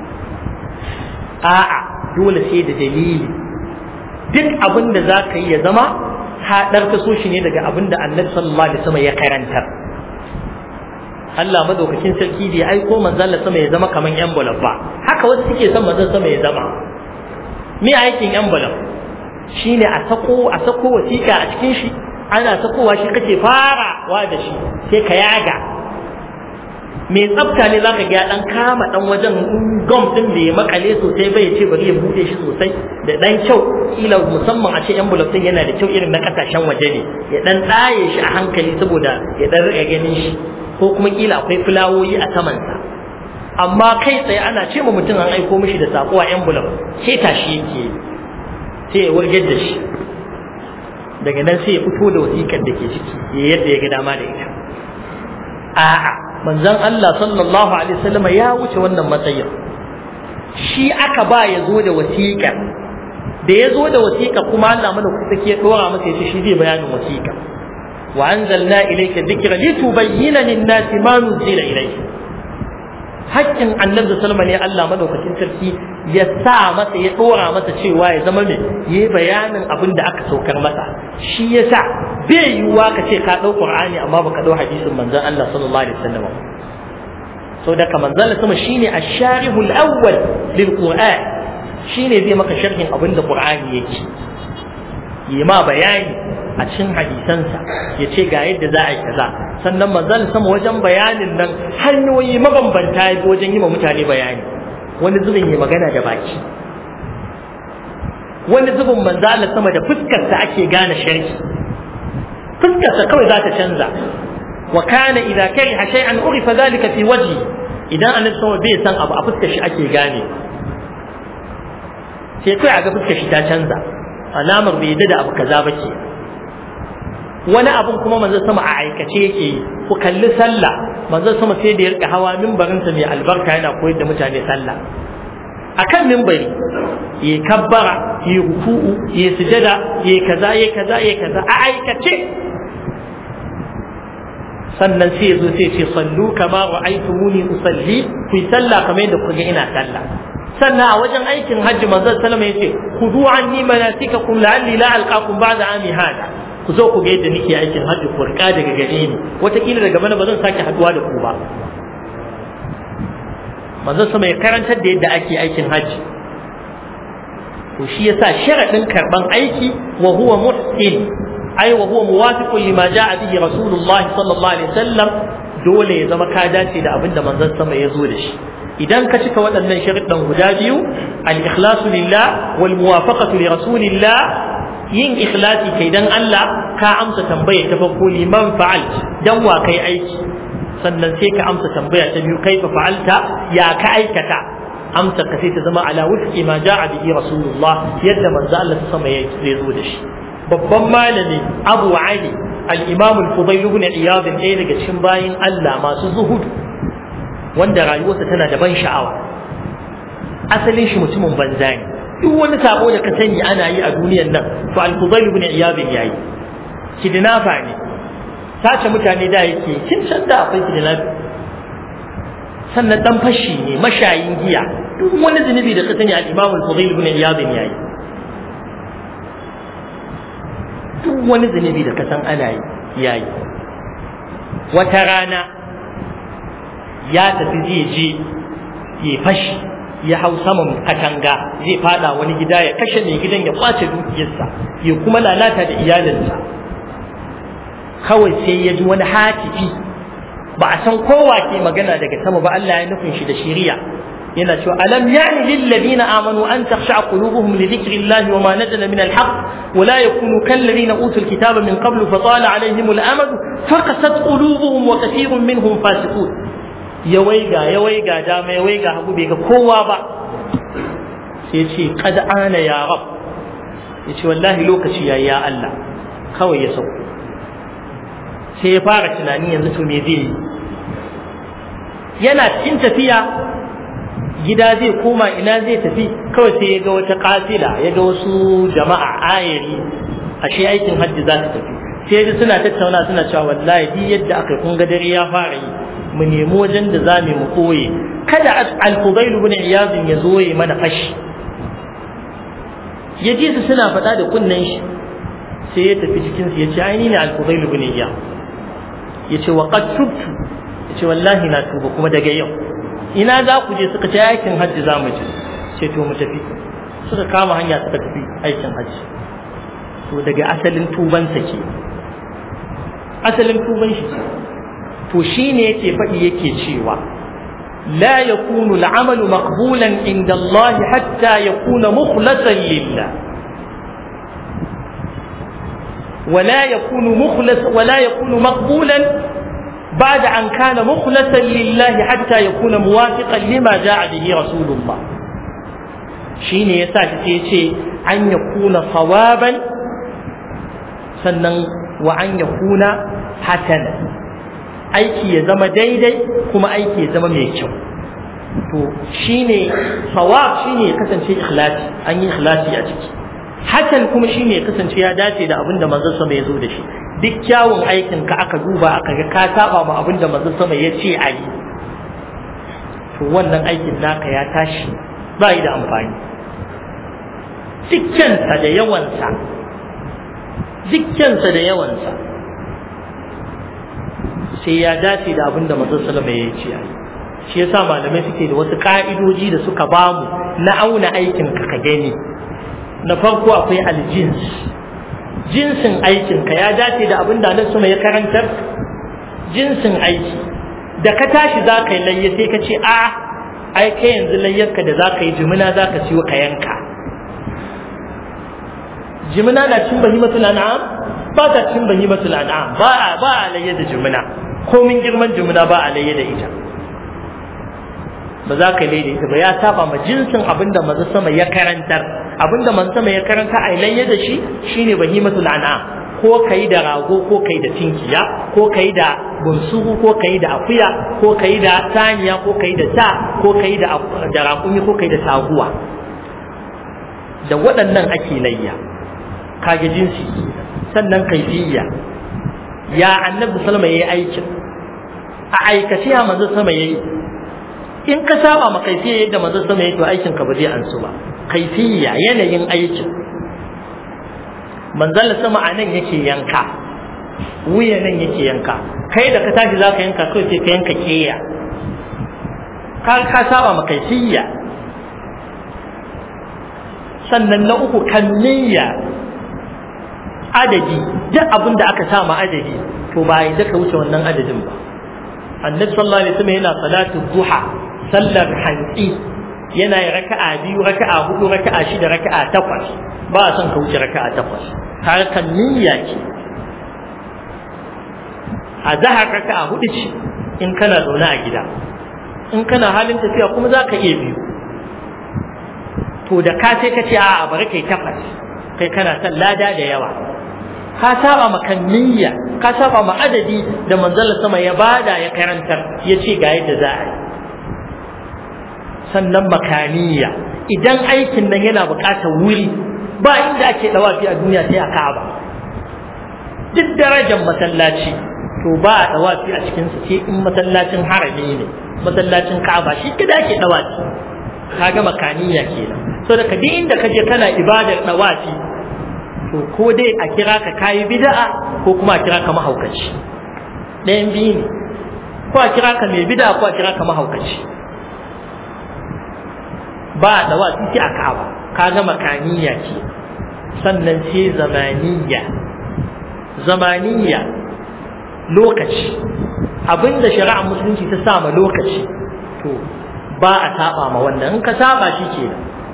a'a dole sai da dalili duk abin da za ka yi ya zama ka ɗarka so shi ne daga abin da annabi sallallahu alaihi wasallam ya karantar Allah madaukakin sarki da ya aiko manzon Allah sama ya zama kaman envelope ba haka wasu suke son manzon sama ya zama me aikin envelope shine a sako a sako wasiƙa a cikin shi ana sakowa shi kake farawa da shi sai ka yaga mai tsafta ne zaka ga dan kama dan wajen gom din da ya makale sosai bai ce bari ya bude shi sosai da dan kyau kila musamman a ce envelope din yana da kyau irin na kasashen waje ne ya dan tsaye shi a hankali saboda ya dan rika ganin shi ko kuma kila akwai fulawoyi a saman sa amma kai tsaye ana ce ma mutum an aiko mishi da sako a envelope sai tashi yake sai ya wurgar da shi daga nan sai ya fito da wasiƙar da ke ciki ya yadda ya ga dama da ita a'a manzon Allah sallallahu alaihi wasallam ya wuce wannan matsayin shi aka ba ya zo da wasiƙa da ya zo da wasiƙa kuma Allah mana kusa ke dora masa yace shi zai bayanin wasiƙa wa anzalna ilayka dhikra litubayyana lin-nasi ma nuzila ilayhi hakkin annabi sallallahu ne Allah madaukakin sarki ya sa masa ya dora masa cewa ya zama mai yi bayanin abin da aka saukar masa shi yasa bai yiwuwa ka ce ka dau Qur'ani amma baka dau hadisin manzon Allah sallallahu alaihi wasallam so da ka manzon Allah sama shine ash-sharihu al-awwal lil Qur'an shine zai maka sharhin abin da Qur'ani yake yi ma bayani a cikin hadisansa ya ce ga yadda za a yi kaza sannan manzon sama wajen bayanin nan hanyoyi mabambanta ya wajen yi ma mutane bayani wani zubin ya magana da baki wani zubin manzon sama da fuskarsa ake gane sharhi fuskarsa kawai za ta canza wa kana idza kariha shay'an urifa dhalika fi wajhi idan annabi sama bai san abu a fuskar shi ake gane sai kai a ga fuskar shi ta canza alamar bai yadda da abu kaza ba ke wani abun kuma manzon sama a aikace yake yi ku kalli sallah manzon sama sai da ya rika hawa mimbarinsa mai albarka yana koyar da mutane sallah akan mimbari ya kabbara ya ruku'u ya sujada ya kaza ya kaza ya kaza a aikace sannan sai ya zo sai ce sallu kama ra'aytumuni usalli ku yi sallah kamar yadda kuka ina sallah sannan a wajen aikin hajji manzon sallama yace khudu anni manasikakum la'alli la alqakum ba'da ami hada ku zo ku ga yadda nake aikin hajji ku rika daga gare ni wataƙila daga bana ba zan sake haduwa da ku ba manzon sama ya karantar da yadda ake aikin hajji to shi yasa sharadin karban aiki wa huwa muhsin ai wa huwa muwafiqun lima jaa bihi rasulullah sallallahu alaihi wasallam dole ya zama ka dace da abinda manzon sama ya zo da shi idan ka cika waɗannan sharuɗan guda biyu al-ikhlasu lillah wal muwafaqatu li rasulillah yin ikhlasi kai dan Allah ka amsa tambaya ta farko liman fa'al dan wa kai aiki sannan sai ka amsa tambaya ta biyu kai fa fa'alta ya ka aikata amsa ka sai ta zama ala wufqi ma ja'a bihi rasulullah yadda manzo Allah ta sama ya zo da shi babban malami Abu Ali al-Imam al-Fudayl ibn Iyad ɗaya daga cikin bayin Allah masu zuhudu wanda rayuwarsa tana da ban sha'awa asalin shi mutumin banza ne duk wani sabo da ka sani ana yi a duniyar nan to al-Fudayl ibn Iyad yayi kidnafa ne sace mutane da yake kin san da akwai kidnafa sannan dan fashi ne mashayin giya duk wani zunubi da ka sani al-Imam al-Fudayl ibn Iyad yayi duk wani zunubi da ka san ana yi yayi wata rana ya tafi zai je ya fashi ya hau saman katanga zai fada wani gida ya kashe mai gidan ya kwace dukiyarsa ya kuma lalata da iyalinsa kawai sai ya ji wani hatifi ba a san kowa ke magana daga sama ba Allah ya nufin shi da shiriya yana cewa alam yani lil ladina amanu an takhsha qulubuhum li dhikrillahi wa ma nazala min alhaq wa la yakunu kal ladina utul kitaba min qablu fa tala alaihim alamad faqasat qulubuhum wa kathirun minhum fasiqun ya waiga ya waiga dama ya waiga hagu bai ga kowa ba sai ce qad ana ya rab yace wallahi lokaci yayi ya Allah kawai ya sauko sai ya fara tunani yanzu to me zai yi yana cikin tafiya gida zai koma ina zai tafi kawai sai ya ga wata kafila ya ga wasu jama'a ayari ashe aikin hajji za su tafi sai ji suna tattauna suna cewa wallahi duk yadda aka kun ga dare ya fara yi mu nemi wajen da za mu koye kada al-fudail ibn iyaz ya zo ya mana fashi ya ji su suna faɗa da kunnen shi sai ya tafi cikin su ya ce ai ni ne al-fudail ibn iyaz ya ce wa qad tubtu ya ce wallahi na tuba kuma daga yau ina za ku je suka ce aikin hajji za mu je ce to mu tafi suka kama hanya suka tafi aikin hajji to daga asalin tubansa ke asalin tuban shi ce to shine yake faɗi yake cewa لا يكون العمل مقبولا عند الله حتى يكون مخلصا لله ولا يكون مخلص ولا يكون مقبولا بعد أن كان مخلصا لله حتى يكون موافقا لما جاء به رسول الله شين يساك تيشي أن يكون صوابا سنن وأن يكون حسنا aiki ya zama daidai kuma aiki ya zama mai kyau to shine sawab shine ya kasance ikhlasi an yi ikhlasi a ciki hakan kuma shine ya kasance ya dace da abin da manzon sama ya zo da shi duk kyawun aikin ka aka duba aka ga ka saba ma abin da manzon sama ya ce a yi to wannan aikin naka ya tashi ba yi da amfani dukkansa da yawansa dukkansa da yawansa sai ya dace da abin da manzon salama ya ce a shi yasa malamai suke da wasu ka'idoji da suka bamu na auna aikin ka ka gani na farko akwai aljins jinsin aikinka ya dace da abin da Allah sama ya karantar jinsin aiki da ka tashi za ka yi layya sai ka ce a ai kai yanzu layyarka da za ka yi jimina za ka siyo ka yanka jimina na cin bahimatul an'am ba ta cin bahimatul an'am ba a ba a layya da jimina komin girman jimina ba a layya da ita ba za ka layya da ita ba ya saba ma jinsin abin da maza sama ya karantar abinda man sama ya karanta a layya da shi shine bahimatul an'am ko kai da rago ko kai da tinkiya ko kai da bunsuru ko kai da akuya ko kai da saniya ko kai da sa ko kai da da raƙumi ko kai da taguwa da waɗannan ake layya kage jinsi sannan kaifiyya ya annabi sallama yayi aikin a aikace ya manzo sama yayi in ka saba ma kaifiyya yadda manzo sama yayi to aikin ka ba zai ansu ba kaifiyya yanayin aikin manzon sama a nan yake yanka wuya nan yake yanka kai da ka tashi zaka yanka kai sai ka yanka keya ka ka saba ma kaifiyya sannan na uku kanniya adadi duk abin da aka sa ma adadi to ba yi ka wuce wannan adadin ba annabi sallallahu alaihi wasallam yana salatu duha sallar hantsi yana yi raka'a biyu raka'a hudu raka'a shida raka'a takwas ba a son ka wuce raka'a takwas harkan niyya ce a zahar raka'a hudu ce in kana zaune a gida in kana halin tafiya kuma za ka iya biyu to da ka sai ka ce a'a bari kai takwas kai kana son lada da yawa ka saba ma niyya ka saba ma adadi da manzala sama ya bada ya karantar ya ce ga yadda za a yi sannan makaniya idan aikin nan yana buƙatar wuri ba inda ake dawafi a duniya sai a Ka'aba duk darajar masallaci to ba a dawafi a cikin su sai in masallacin harami ne masallacin Ka'aba shi kada ake dawafi kaga makaniya kenan so da duk inda kaje kana ibadar dawafi to ko dai a kira ka kayi bid'a ko kuma a kira ka mahaukaci ɗayan biyu ne ko a kira ka mai bid'a ko a kira ka mahaukaci ba da wa suke a ka'aba kaga makaniya ce sannan sai zamaniya zamaniya lokaci abinda shari'a musulunci ta sama lokaci to ba a saba ma wannan in ka saba shi ke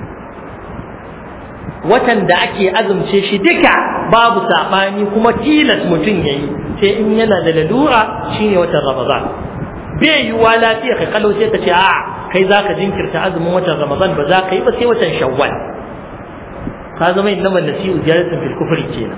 watan da ake azumce shi duka babu saɓani kuma tilas mutum ya yi sai in yana da lalura shine watan ramadan bai yiwuwa lafiya ka kalau sai ka ce a kai za ka jinkirta azumin watan ramadan ba za ka yi ba sai watan shawwal ka zama inna man nasi'u ziyaratin fil kufri kenan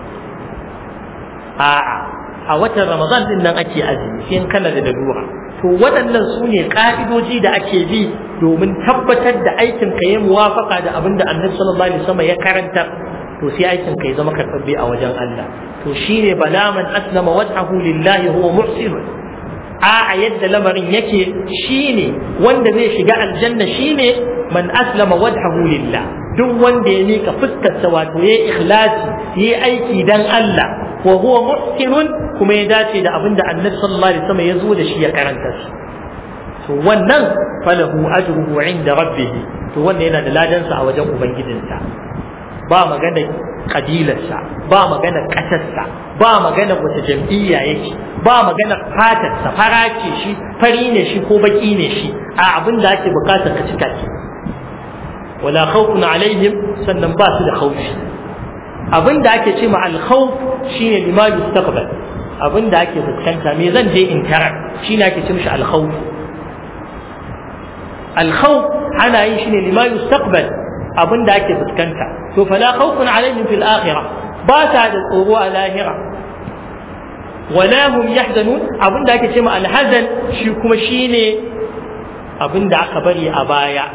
a'a a watan ramadan din nan ake azumi sai in kana da lalura to waɗannan su ne ƙa'idoji da ake bi domin tabbatar da aikin ka ya muwafaka da abin da annabi sallallahu alaihi wasallam ya karanta to sai aikin ka ya zama karɓaɓɓe a wajen Allah to shine bala man aslama wajhahu lillahi huwa muhsin a yadda lamarin yake shine wanda zai shiga aljanna shine man aslama wajhahu lillah duk wanda ya mika fuskarsa wato ya ikhlasi ya aiki dan Allah wa huwa muhsinun kuma ya dace da abinda annabi sallallahu alaihi wasallam ya zo da shi ya karanta shi to wannan falahu ajruhu inda rabbih to wannan yana da ladansa a wajen ubangijinsa ba magana kabilarsa ba magana ƙasarsa ba magana wata jam'iyya yake ba magana fatarsa fara ce shi fari ne shi ko baki ne shi a abin da ake bukatar ka cika ce wala khawfun alaihim sannan ba su da khawfi abin da ake ce ma al-khawf shine lima yustaqbal abin da ake fuskanta me zan je in tarar shine ake ce mishi al-khawf al-khawf ana yin shine lima yustaqbal abin da ake fuskanta to fala khawfun alaihim fil akhirah ba ta da tsoro a lahira wala hum yahzanun abin da ake cewa alhazan shi kuma shine abin da aka bari a baya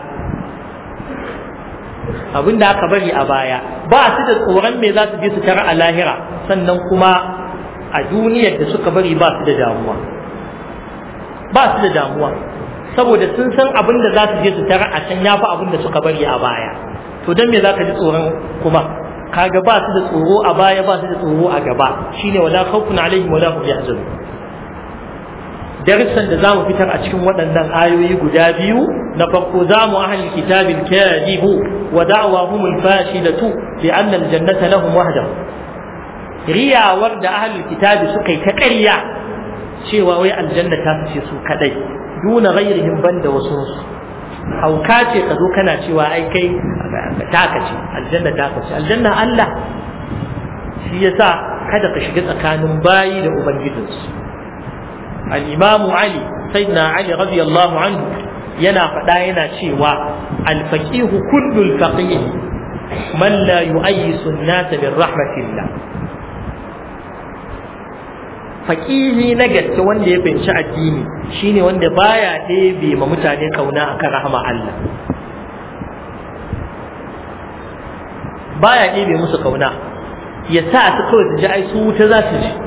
abin da aka bari a baya ba su da tsoron me za su je su tara a lahira sannan kuma a duniyar da suka bari ba su da damuwa ba su da damuwa saboda sun san abin da za su je su tara a can yafi abin da suka bari a baya to don me za ka ji tsoron kuma kaga ba su da tsoro a baya ba su da tsoro a gaba shine wala khawfun alaihim wala hum yahzanun darussan da zamu fitar a cikin waɗannan ayoyi guda biyu na farko zamu ahli kitabil kadibu wa da'wahum al-fashilatu bi anna al-jannata lahum wahdahu riyawar da ahli kitabi suka yi ta ƙarya cewa wai aljanna ta fice su kadai duna ghairihim banda wasu hauka ce ka zo kana cewa ai kai taka ce aljanna taka ce aljanna Allah shi yasa kada ka shiga tsakanin bayi da ubangijinsu al-imamu ali sayyidina ali radiyallahu anhu yana faɗa yana cewa al-faqihu kullu al-faqih man la yu'ayyisu an-nas min rahmatillah faqihi na gaske wanda ya fahimci addini shine wanda baya ɗebe ma mutane kauna akan rahama Allah baya ɗebe musu kauna ya sa su kawai su ji ai su wuta za su ji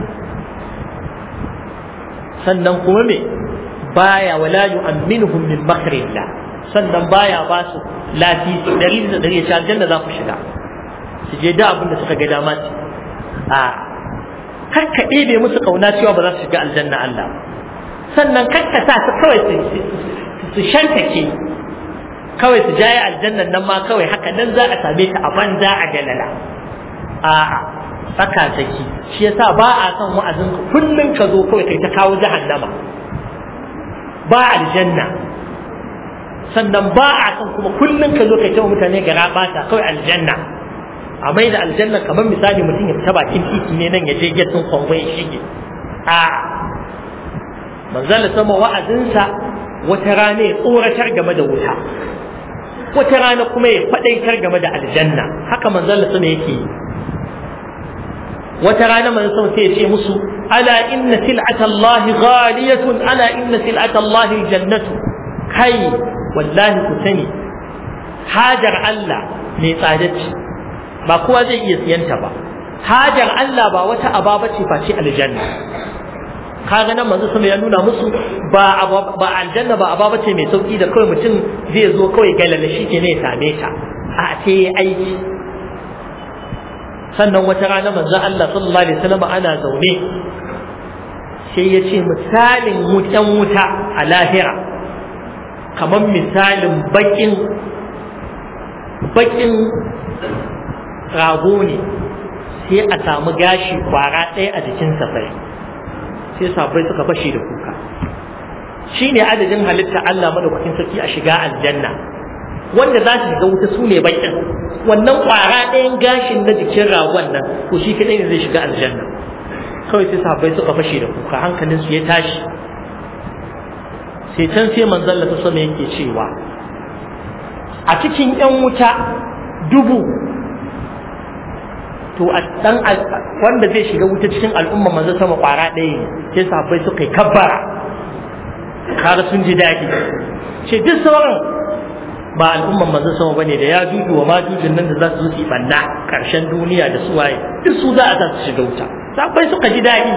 sannan kuma me baya wala yu'minuhum min makrillah sannan baya ba su lafiya dari da dari ya aljanna za ku shiga su je da abin da suka ga dama su a kar ka ɗebe musu kauna cewa ba za su shiga aljanna Allah sannan kar ka sa su kawai su shantake kawai su jaye aljannan nan ma kawai haka nan za a same ta a banza a galala a'a tsaka tsaki shi yasa ba a son wa'azin ka kullun ka zo kawai kai ta kawo jahannama ba aljanna sannan ba a son kuma kullun ka zo kai ta mutane gara bata kawai aljanna a mai da aljanna kamar misali mutum ya fita bakin titi ne nan ya je gettin kwangon ya shige a manzala sama wa'azinsa wata rana ya tsoratar game da wuta wata rana kuma ya faɗaitar game da aljanna haka manzala sama yake yi wata rana manzo sama sai ya ce musu ala inna sil'ata Allah ghaliyatun ala inna sil'ata Allah jannatu kai wallahi ku sani hajar Allah mai tsada ce ba kowa zai iya siyanta ba hajar Allah ba wata aba bace face aljanna kaga nan manzo sama ya nuna musu ba ba aljanna ba aba bace mai sauki da kawai mutum zai zo kawai galala shi ke ne ya same ta a ce aiki sannan wata rana manzo Allah sallallahu alaihi wasallam ana zaune sai ya ce misalin wutan wuta a lahira kamar misalin bakin bakin rago ne sai a samu gashi kwara ɗaya a jikin safai sai sabai suka fashe da kuka shi ne adadin halitta Allah madaukakin sarki a shiga aljanna wanda za su shiga wuta su ne bakin wannan kwara ɗayan gashin na jikin ragon nan to shi kaɗai ne zai shiga aljanna kawai sai sahabbai suka fashe da kuka hankalin su ya tashi sai can sai manzon Allah sama yake cewa a cikin ƴan wuta dubu to a dan wanda zai shiga wuta cikin al'umma manzon sama kwara ɗaya ne sai sahabbai suka yi kabbara kaga sun ji daɗi ce duk sauran ba al'umman manzo sama bane da ya juju wa majujin nan da za su zo su banna karshen duniya da su waye duk su za a sa su shiga wuta sabai suka ji daɗi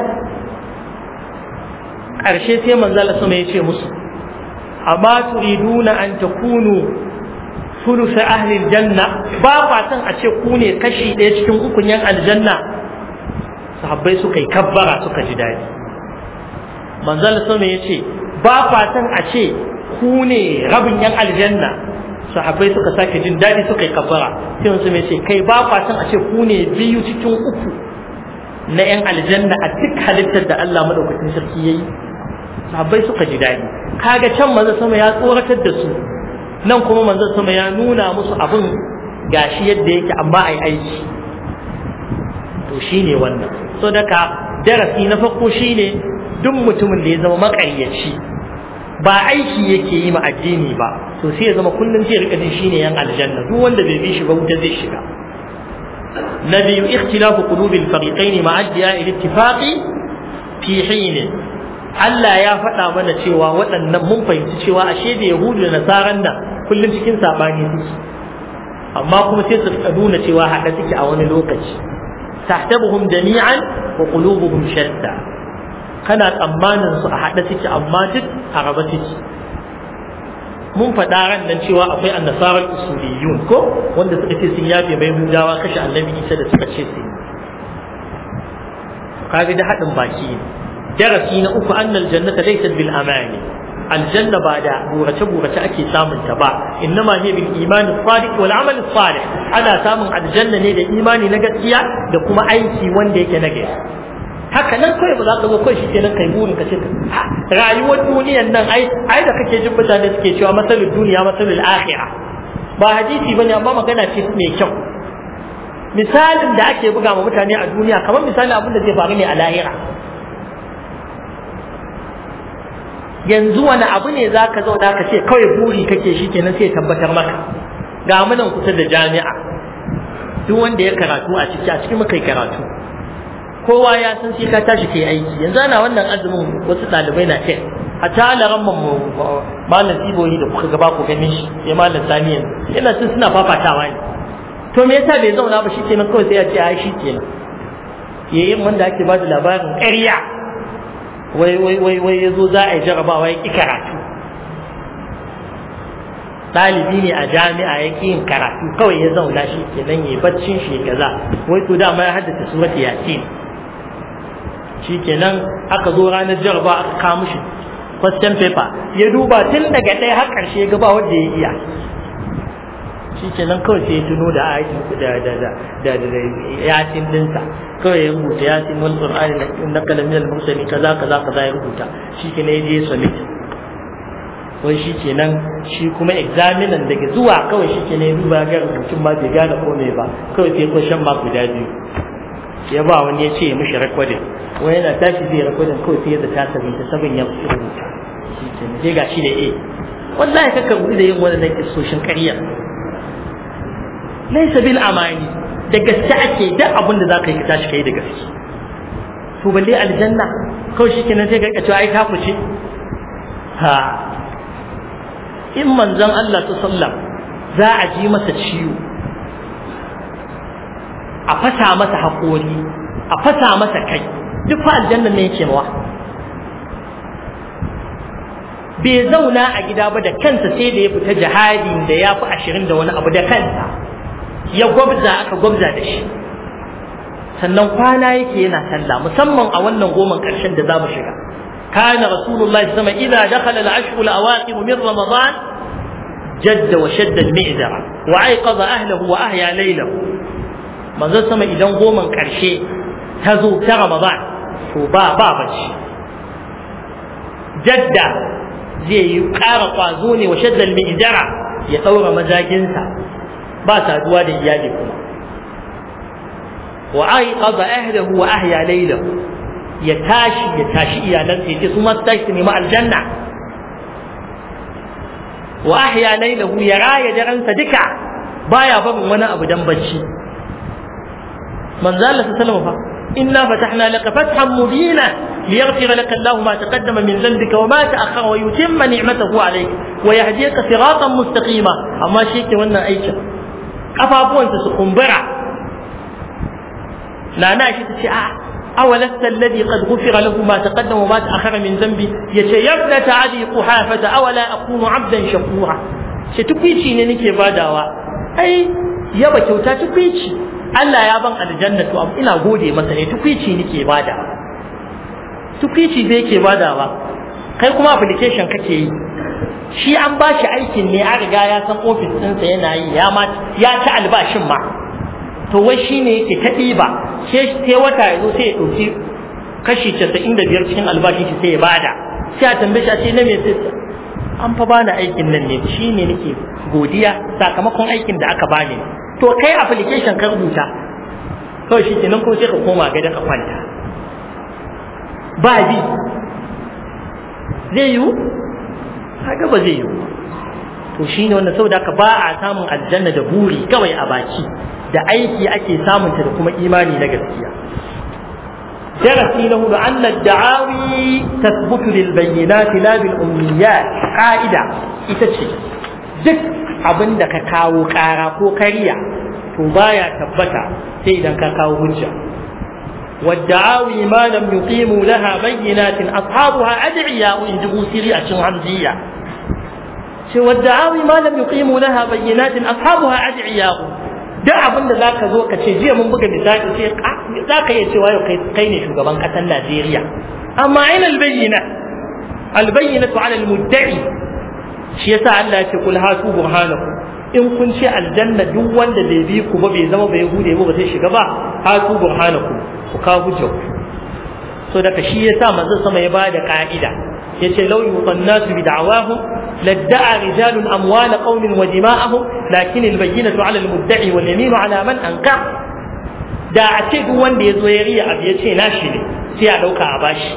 karshe sai manzo Allah sama ya ce musu amma turiduna an takunu thuluth ahli aljanna ba fatan a ce ku ne kashi ɗaya cikin ukun yan aljanna sahabbai suka yi kabbara suka ji daɗi manzo Allah sama ya ce ba fatan a ce ku ne rabin yan aljanna sahabbai suka sake jin daɗi suka yi kafara sai wasu mai ce kai ba fatan a ce ku ne biyu cikin uku na yan aljanna a duk halittar da Allah madaukakin sarki yayi sahabbai suka ji daɗi kaga can manzo sama ya tsoratar da su nan kuma manzo sama ya nuna musu abin gashi yadda yake amma ai aiki to shine wannan so daga darasi na farko shine duk mutumin da ya zama maƙaryaci ba aiki yake yi ma addini ba to sai ya zama kullum zai rika jin shine yan aljanna duk wanda bai bi shi ba wuta zai shiga na biyu ikhtilafu qulubil fariqain ma addiya ila ittifaqi fi hin Allah ya faɗa mana cewa waɗannan mun fahimci cewa ashe da yahudu da nasaran nan kullum cikin sabani suke amma kuma sai su rika nuna cewa haɗa suke a wani lokaci tahtabuhum jami'an wa qulubuhum shatta kana tsammanin su a haɗe suke amma duk a raba suke mun faɗa ran nan cewa akwai annasarar usuliyun ko wanda suka ce sun yafe mai hudawa kashe annabi isa da suka ce su kaga da haɗin baki ne darasi na uku annal jannata laysat bil amani aljanna ba da burace burace ake samun ta ba innama hiya bil imani sadiq wal amal salih ana samun aljanna ne da imani na gaskiya da kuma aiki wanda yake na gaskiya haka nan kawai ba za ka zo kawai shi kenan kai burin ka ce rayuwar duniyan nan ai ai da kake jin mutane suke cewa masalul duniya masalul akhirah ba hadisi bane amma magana ce mai kyau misalin da ake buga ma mutane a duniya kamar misalin abin da zai faru ne a lahira yanzu wani abu ne za ka zauna ka ce kawai buri kake shi kenan sai tabbatar maka ga munan kusa da jami'a duk wanda ya karatu a ciki a cikin muka karatu kowa ya san sai ka tashi kai aiki yanzu ana wannan azumin wasu ɗalibai na kai a ta alaran mu malam tsiboyi da kuka gaba ku ganin shi ya malam sani yanzu yana sun suna fafatawa ne to me yasa bai zauna ba shikenan kawai sai ya ce ai shikenan yayin wanda ake ba da labarin ƙarya wai wai wai wai yazo za a yi jarabawa ya ki karatu ɗalibi ne a jami'a ya ƙi yin karatu kawai ya zauna shi kenan ya baccin shi kaza wai to dama ya haddace surat yasin shi kenan aka zo ranar jaraba aka kawo mishi question paper ya duba tun daga ɗaya har ƙarshe ya gaba wanda ya iya shi kenan kawai sai ya tuno da ayatin da da da da da yasin dinsa kawai ya rubuta yasin wal qur'ani na kalamin al-mursali kaza kaza kaza ya rubuta shi kenan ya je submit wai shi kenan shi kuma examinan daga zuwa kawai shi kenan ya duba ga rubutun ma bai gane ko me ba kawai sai question mark guda biyu ya ba wani ya ce ya mishi recording wai yana tashi zai recording kawai sai ya zata sabin ta sabin ya rubuta shi kenan sai ga shi da A wallahi kaka gudu da yin wannan kisoshin ƙarya laisa bil amani da gaske ake duk abin da zaka yi ka tashi kai da gaske to balle aljanna kawai shi kenan sai ka cewa ai ka fice ha in manzon Allah ta sallam za a ji masa ciwo a fasa masa haƙori a fasa masa kai duk fa aljanna ne yake mawa bai zauna a gida ba da kansa sai da ya fita jihadi da ya fi ashirin da wani abu da kansa ya gwabza aka gwabza da shi sannan kwana yake yana sallah musamman a wannan goman ƙarshen da za mu shiga كان رسول الله صلى الله عليه وسلم إذا دخل العشر الأواخر من رمضان جد وشد المئزر وأيقظ أهله وأحيا ليله من ذا سما إذا قوما كرشي تزو في رمضان وبا بابش جد زي يقار قازوني وشد المئزر يطور مزاجنسا با سادوا da iyali kuma وأيقظ أهله وأحيا ليله ya tashi ya tashi iyalansa ya ce su masu tashi su nemi aljanna wa ahya lailahu ya raya daransa duka baya barin wani abu dan bacci manzo Allah sallallahu alaihi wasallam inna fatahna laka fathan mubina liyaghfira laka Allahu ma taqaddama min dhanbika wa ma ta'akhkhara wa yutimma ni'matahu alayk wa yahdiyaka siratan mustaqima amma shi ke wannan aikin kafafuwansa su kumbura nana shi ta ce a أولست الذي قد غفر له ما تقدم وما تأخر من ذنبي يتي يا ابنة أبي قحافة أولا أكون عبدا شكورا شتكويتي ننكي باداوا أي يبا كوتا تكويتي Allah ya ban aljanna to ina gode masa ne tukwici nake bada tukwici zai ke badawa kai kuma application kake yi shi an ba shi aikin ne an riga ya san ofis ɗinsa yana yi ya ma ya ci albashin ma to wai shi ne yake ta ɗiba sai wata ya zo sai ya ɗauki kashi casa'in da biyar cikin albashin shi sai ya bada sai a tambaye shi a ce na me sai an fa bani aikin nan ne shi ne nake godiya sakamakon aikin da aka bani to kai application ka rubuta kawai shi kenan ko sai ka koma gida ka kwanta ba bi zai yiwu haka ba zai yiwu to shi ne wanda saboda ka ba a samun aljanna da buri kawai a baki da aiki ake samunta da kuma imani na gaskiya darasi na hudu anna da'awi tasbutu lil bayyinat la bil ummiyat qa'ida ita ce duk abin da ka kawo kara ko kariya to baya tabbata sai idan ka kawo hujja والدعاوي ما لم يقيموا لها بينات أصحابها أدعياء إن جبوا سريعة حمزية والدعاوي ما لم يقيموا لها بينات أصحابها أدعياء duk abin da za ka zo ka ce jiya mun buga misali sai za ka iya cewa yau kai ne shugaban ƙasar Najeriya amma aina albayyina albayyina tu ala almudda'i shi yasa Allah ya ce kul hatu burhanakum in kun ce aljanna duk wanda bai bi ku ba bai zama bai hude ba ba zai shiga ba hatu burhanakum ku kawo hujja so daga shi yasa manzon sama ya bada ka'ida yace law yuqannasu bi da'awahum لادعى رجال أموال قوم ودماءهم لكن البينة على المدعي واليمين على من أنكر da a ce duk wanda ya zo ya riya abu ya ce nashi ne sai a ɗauka a bashi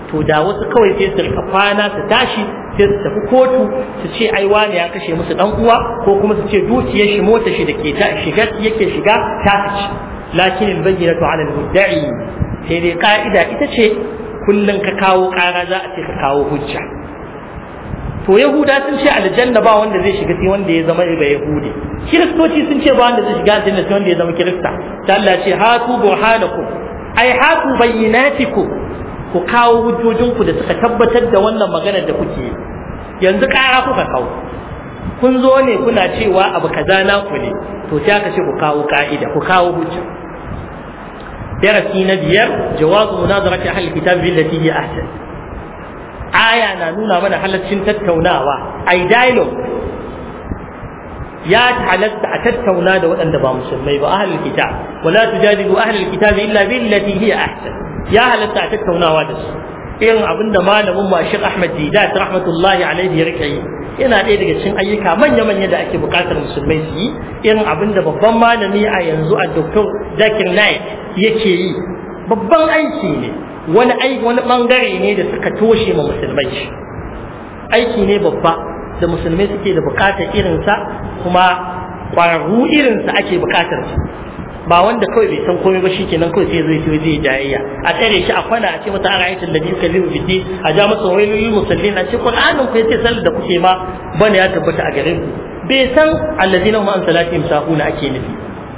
to da wasu kawai sai su rika kwana su tashi sai su tafi kotu su ce ai wani ya kashe musu dan uwa ko kuma su ce dukiyar shi mota shi da ke ta shiga yake shiga ta ci lakin albayyinatu ala almudda'i sai dai ka'ida ita ce kullun ka kawo kara za a ce ka kawo hujja to yahuda sun ce aljanna ba wanda zai shiga sai wanda ya zama ba yahudi kiristoci sun ce ba wanda zai shiga aljanna sai wanda ya zama kirista ta Allah ce hatu burhanakum ai hatu bayyinatikum ku kawo hujjojinku da suka tabbatar da wannan maganar da kuke yanzu kara kuka kawo kun zo ne kuna cewa abu kaza na ku ne to sai aka ce ku kawo ka'ida ku kawo hujja darasi na biyar jawazu munazarati ahli kitab billati hi ahsan aya na nuna mana halaccin tattaunawa ai dialogue ya halatta a tattauna da waɗanda ba musulmai ba ahlul kitab wala tujadilu ahlul kitab illa billati hi ahsan ya halatta a tattaunawa da su irin abin da malamin mashik Ahmad Didat rahmatullahi alaihi ya rike yi yana ɗaya daga cikin ayyuka manya-manya da ake buƙatar musulmai su yi irin abin da babban malami a yanzu a Dr. Zakir Naik yake yi babban aiki ne wani aiki wani bangare ne da suka toshe ma musulmai aiki ne babba da musulmai suke da buƙatar irinsa kuma ƙwararru irinsa ake buƙatar su ba wanda kawai bai san komai ba shikenan kawai sai zai zai jayayya a tsare shi a kwana a ce masa ara ayatul ladhi yukallimu fi din a ja masa wailul musallin a ce qur'anin ku yace sallar da kuke ma bane ya tabbata a gare ku bai san alladhina hum an salatihim sahuna ake nufi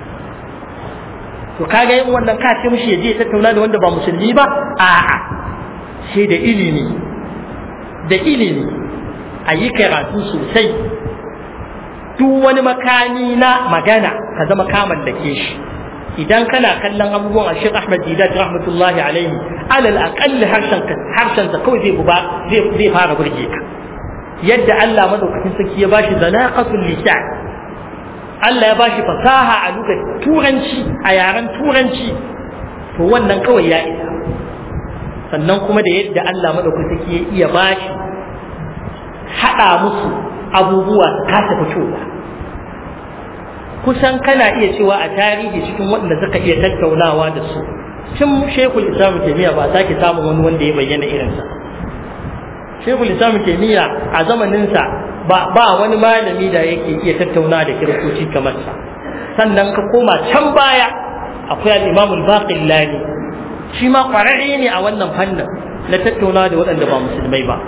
to kaga yin wannan ka ce mishi yaje ya tattauna da wanda ba musulmi ba a'a sai da ilimi da ilimi a yi karatu sosai duk wani makami na magana ka zama kaman da ke shi idan kana kallon abubuwan a Sheikh Ahmad Didat rahmatullahi alaihi alal aqalli harshen harshen sa kawai zai buba zai zai fara burge ka yadda Allah madaukakin sarki ya bashi zanaqatul lisan Allah ya bashi fasaha a lugar turanci a yaren turanci to wannan kawai ya isa sannan kuma da yadda Allah madaukakin sarki ya iya bashi hada musu abubuwa kasa fitowa kusan kana iya cewa a tarihi cikin waɗanda suka iya tattaunawa da su tun shekul islam taimiyya ba sake samun wani wanda ya bayyana irinsa shekul islam taimiyya a zamaninsa ba ba wani malami da yake iya tattauna da kiristoci kamar sa sannan ka koma can baya akwai al-imam al-baqillani shi ma kwararre ne a wannan fannin na tattauna da waɗanda ba musulmai ba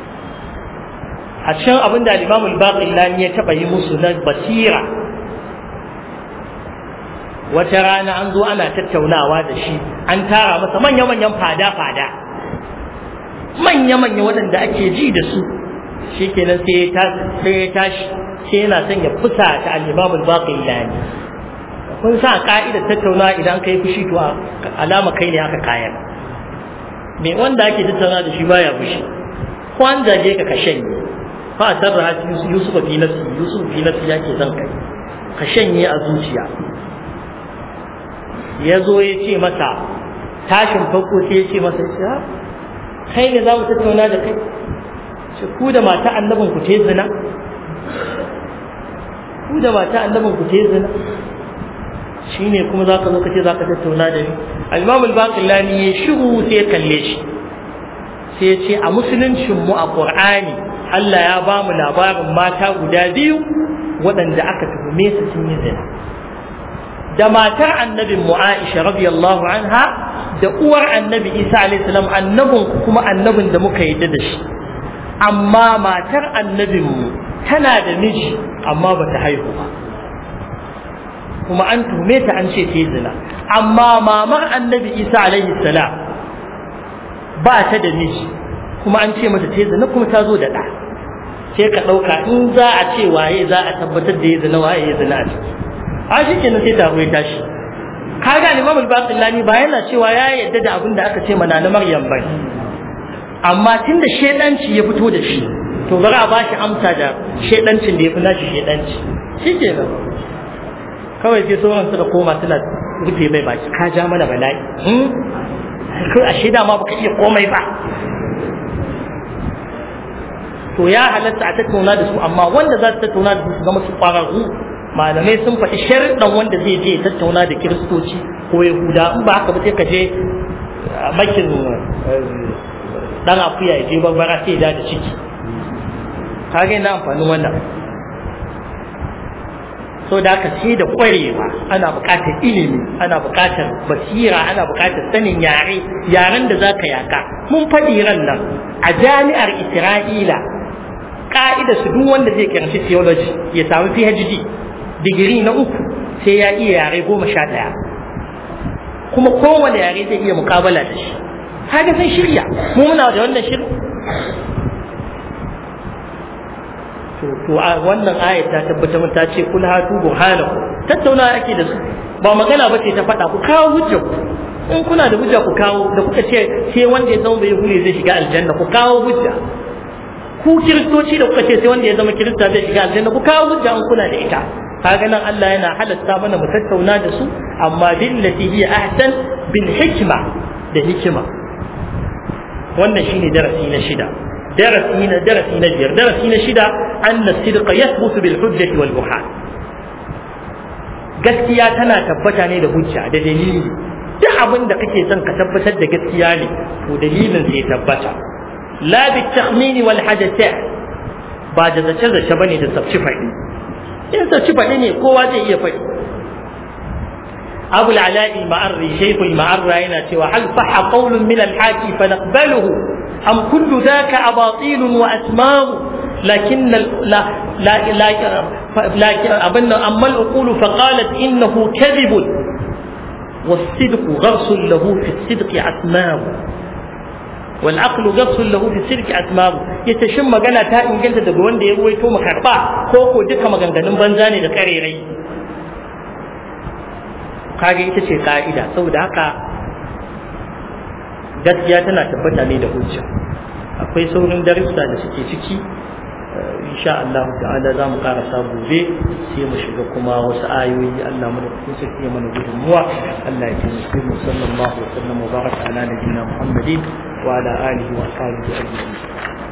a cikin abin da al-imam al-baqillani ya taɓa yi musu na basira wata rana an zo ana tattaunawa da shi an tara masa manya-manyan fada-fada manya-manya waɗanda ake ji da su shi kenan sai ya tashi sai yana son ya fusa ta al'imamul baƙin lani kun sa ka'idar tattaunawa idan ka yi fushi to alama kai ne aka kayan me wanda ake tattauna da shi baya fushi ko an zage ka ka shanye fa a sarra yusuf fi nafsi yusuf fi nafsi yake zan kai ka shanye a zuciya ya zo ya ce masa tashin farko sai ya ce masa ya kai ne za mu tattauna da kai ce ku da mata annabin ku te zina ku da mata annabin ku te zina shine kuma za ka zo ka ce za ka tattauna da ni al-imam al-baqillani ya shiru sai ya kalle shi sai ya ce a musuluncin mu a qur'ani Allah ya ba mu labarin mata guda biyu waɗanda aka tuhume su sun yi zina da matar annabin mu Aisha radiyallahu anha da uwar annabi Isa alayhi salam annabin kuma annabin da muka yadda da shi amma matar annabin mu tana da miji amma ba ta haihu ba kuma an tume ta an ce ta zina amma mamar annabi Isa alayhi salam ba ta da miji kuma an ce mata ta zina kuma ta zo da ɗa sai ka ɗauka in za a ce waye za a tabbatar da ya zina waye ya zina a ciki a shi kenan sai taro ya tashi kaga Imam al-Baqillani ba yana cewa ya yadda da abin da aka ce mana na Maryam ba amma tunda shedanci ya fito da shi to bari a bashi amsa da shedancin da ya fi nashi shedanci shikenan kawai sai sauran suka koma suna rufe mai baki ka ja mana bala'i kai a sheda ma baka iya komai ba to ya halatta a tattauna da su amma wanda za su tattauna da su zama su kwararru malamai sun faɗi sharɗan wanda zai je tattauna da kiristoci ko yahuda in ba haka ba sai ka je makin dan akuya ya je barbara sai ya da ciki kaga ina amfanin wannan so da aka ce da kwarewa ana buƙatar ilimi ana buƙatar basira ana buƙatar sanin yare yaren da za ka yaka mun faɗi ran nan a jami'ar isra'ila ƙa'ida su duk wanda zai karanci theology ya samu phd digiri na uku sai ya iya yare goma sha ɗaya kuma kowane yare zai iya mukabala da shi haka sun shirya mu muna da wannan shirin to to wannan ayat ta tabbatar mun ta ce kul hatu burhanakum tattauna ake da su ba magana ba ce ta faɗa ku kawo hujja ku in kuna da hujja ku kawo da kuka ce sai wanda ya zama bai hule zai shiga aljanna ku kawo hujja ku kiristoci da kuka ce sai wanda ya zama kirista zai shiga aljanna ku kawo hujja in kuna da ita kaga nan Allah yana halatta mana mu tattauna da su amma billati hiya ahsan bil hikma da hikima wannan shine darasi na shida darasi na darasi na biyar darasi na shida anna sidqa yathbutu bil hujjati wal burhan gaskiya tana tabbata ne da hujja da dalili duk abin da kake son ka tabbatar da gaskiya ne to dalilin sai tabbata la bi takhmini wal hadatha ba da zace zace bane da sabci faɗi in sabci faɗi ne kowa zai iya faɗi أبو العلاء المعري شيخ المعرة هنا سوى هل صح قول من الحاكي فنقبله أم كل ذاك أباطيل وأسماء لكن لا لا لا لكن أبن أما العقول فقالت إنه كذب والصدق غرس له في الصدق أسماء والعقل غرس له في الصدق أسماء يتشم مغانا تا إن جنت دقوان دي رويتو مكربا كوكو دكا مغانا بنزاني دكاريري kage ita ce ka'ida saboda haka gaskiya tana tabbata ne da hujja akwai saurin darussa da suke ciki insha Allah ta'ala za mu karasa gobe sai mu shiga kuma wasu ayoyi Allah mu da kun sake mana gudunmuwa Allah ya taimake mu sallallahu alaihi wa sallam wa baraka ala nabiyina Muhammadin wa ala alihi wa sahbihi ajma'in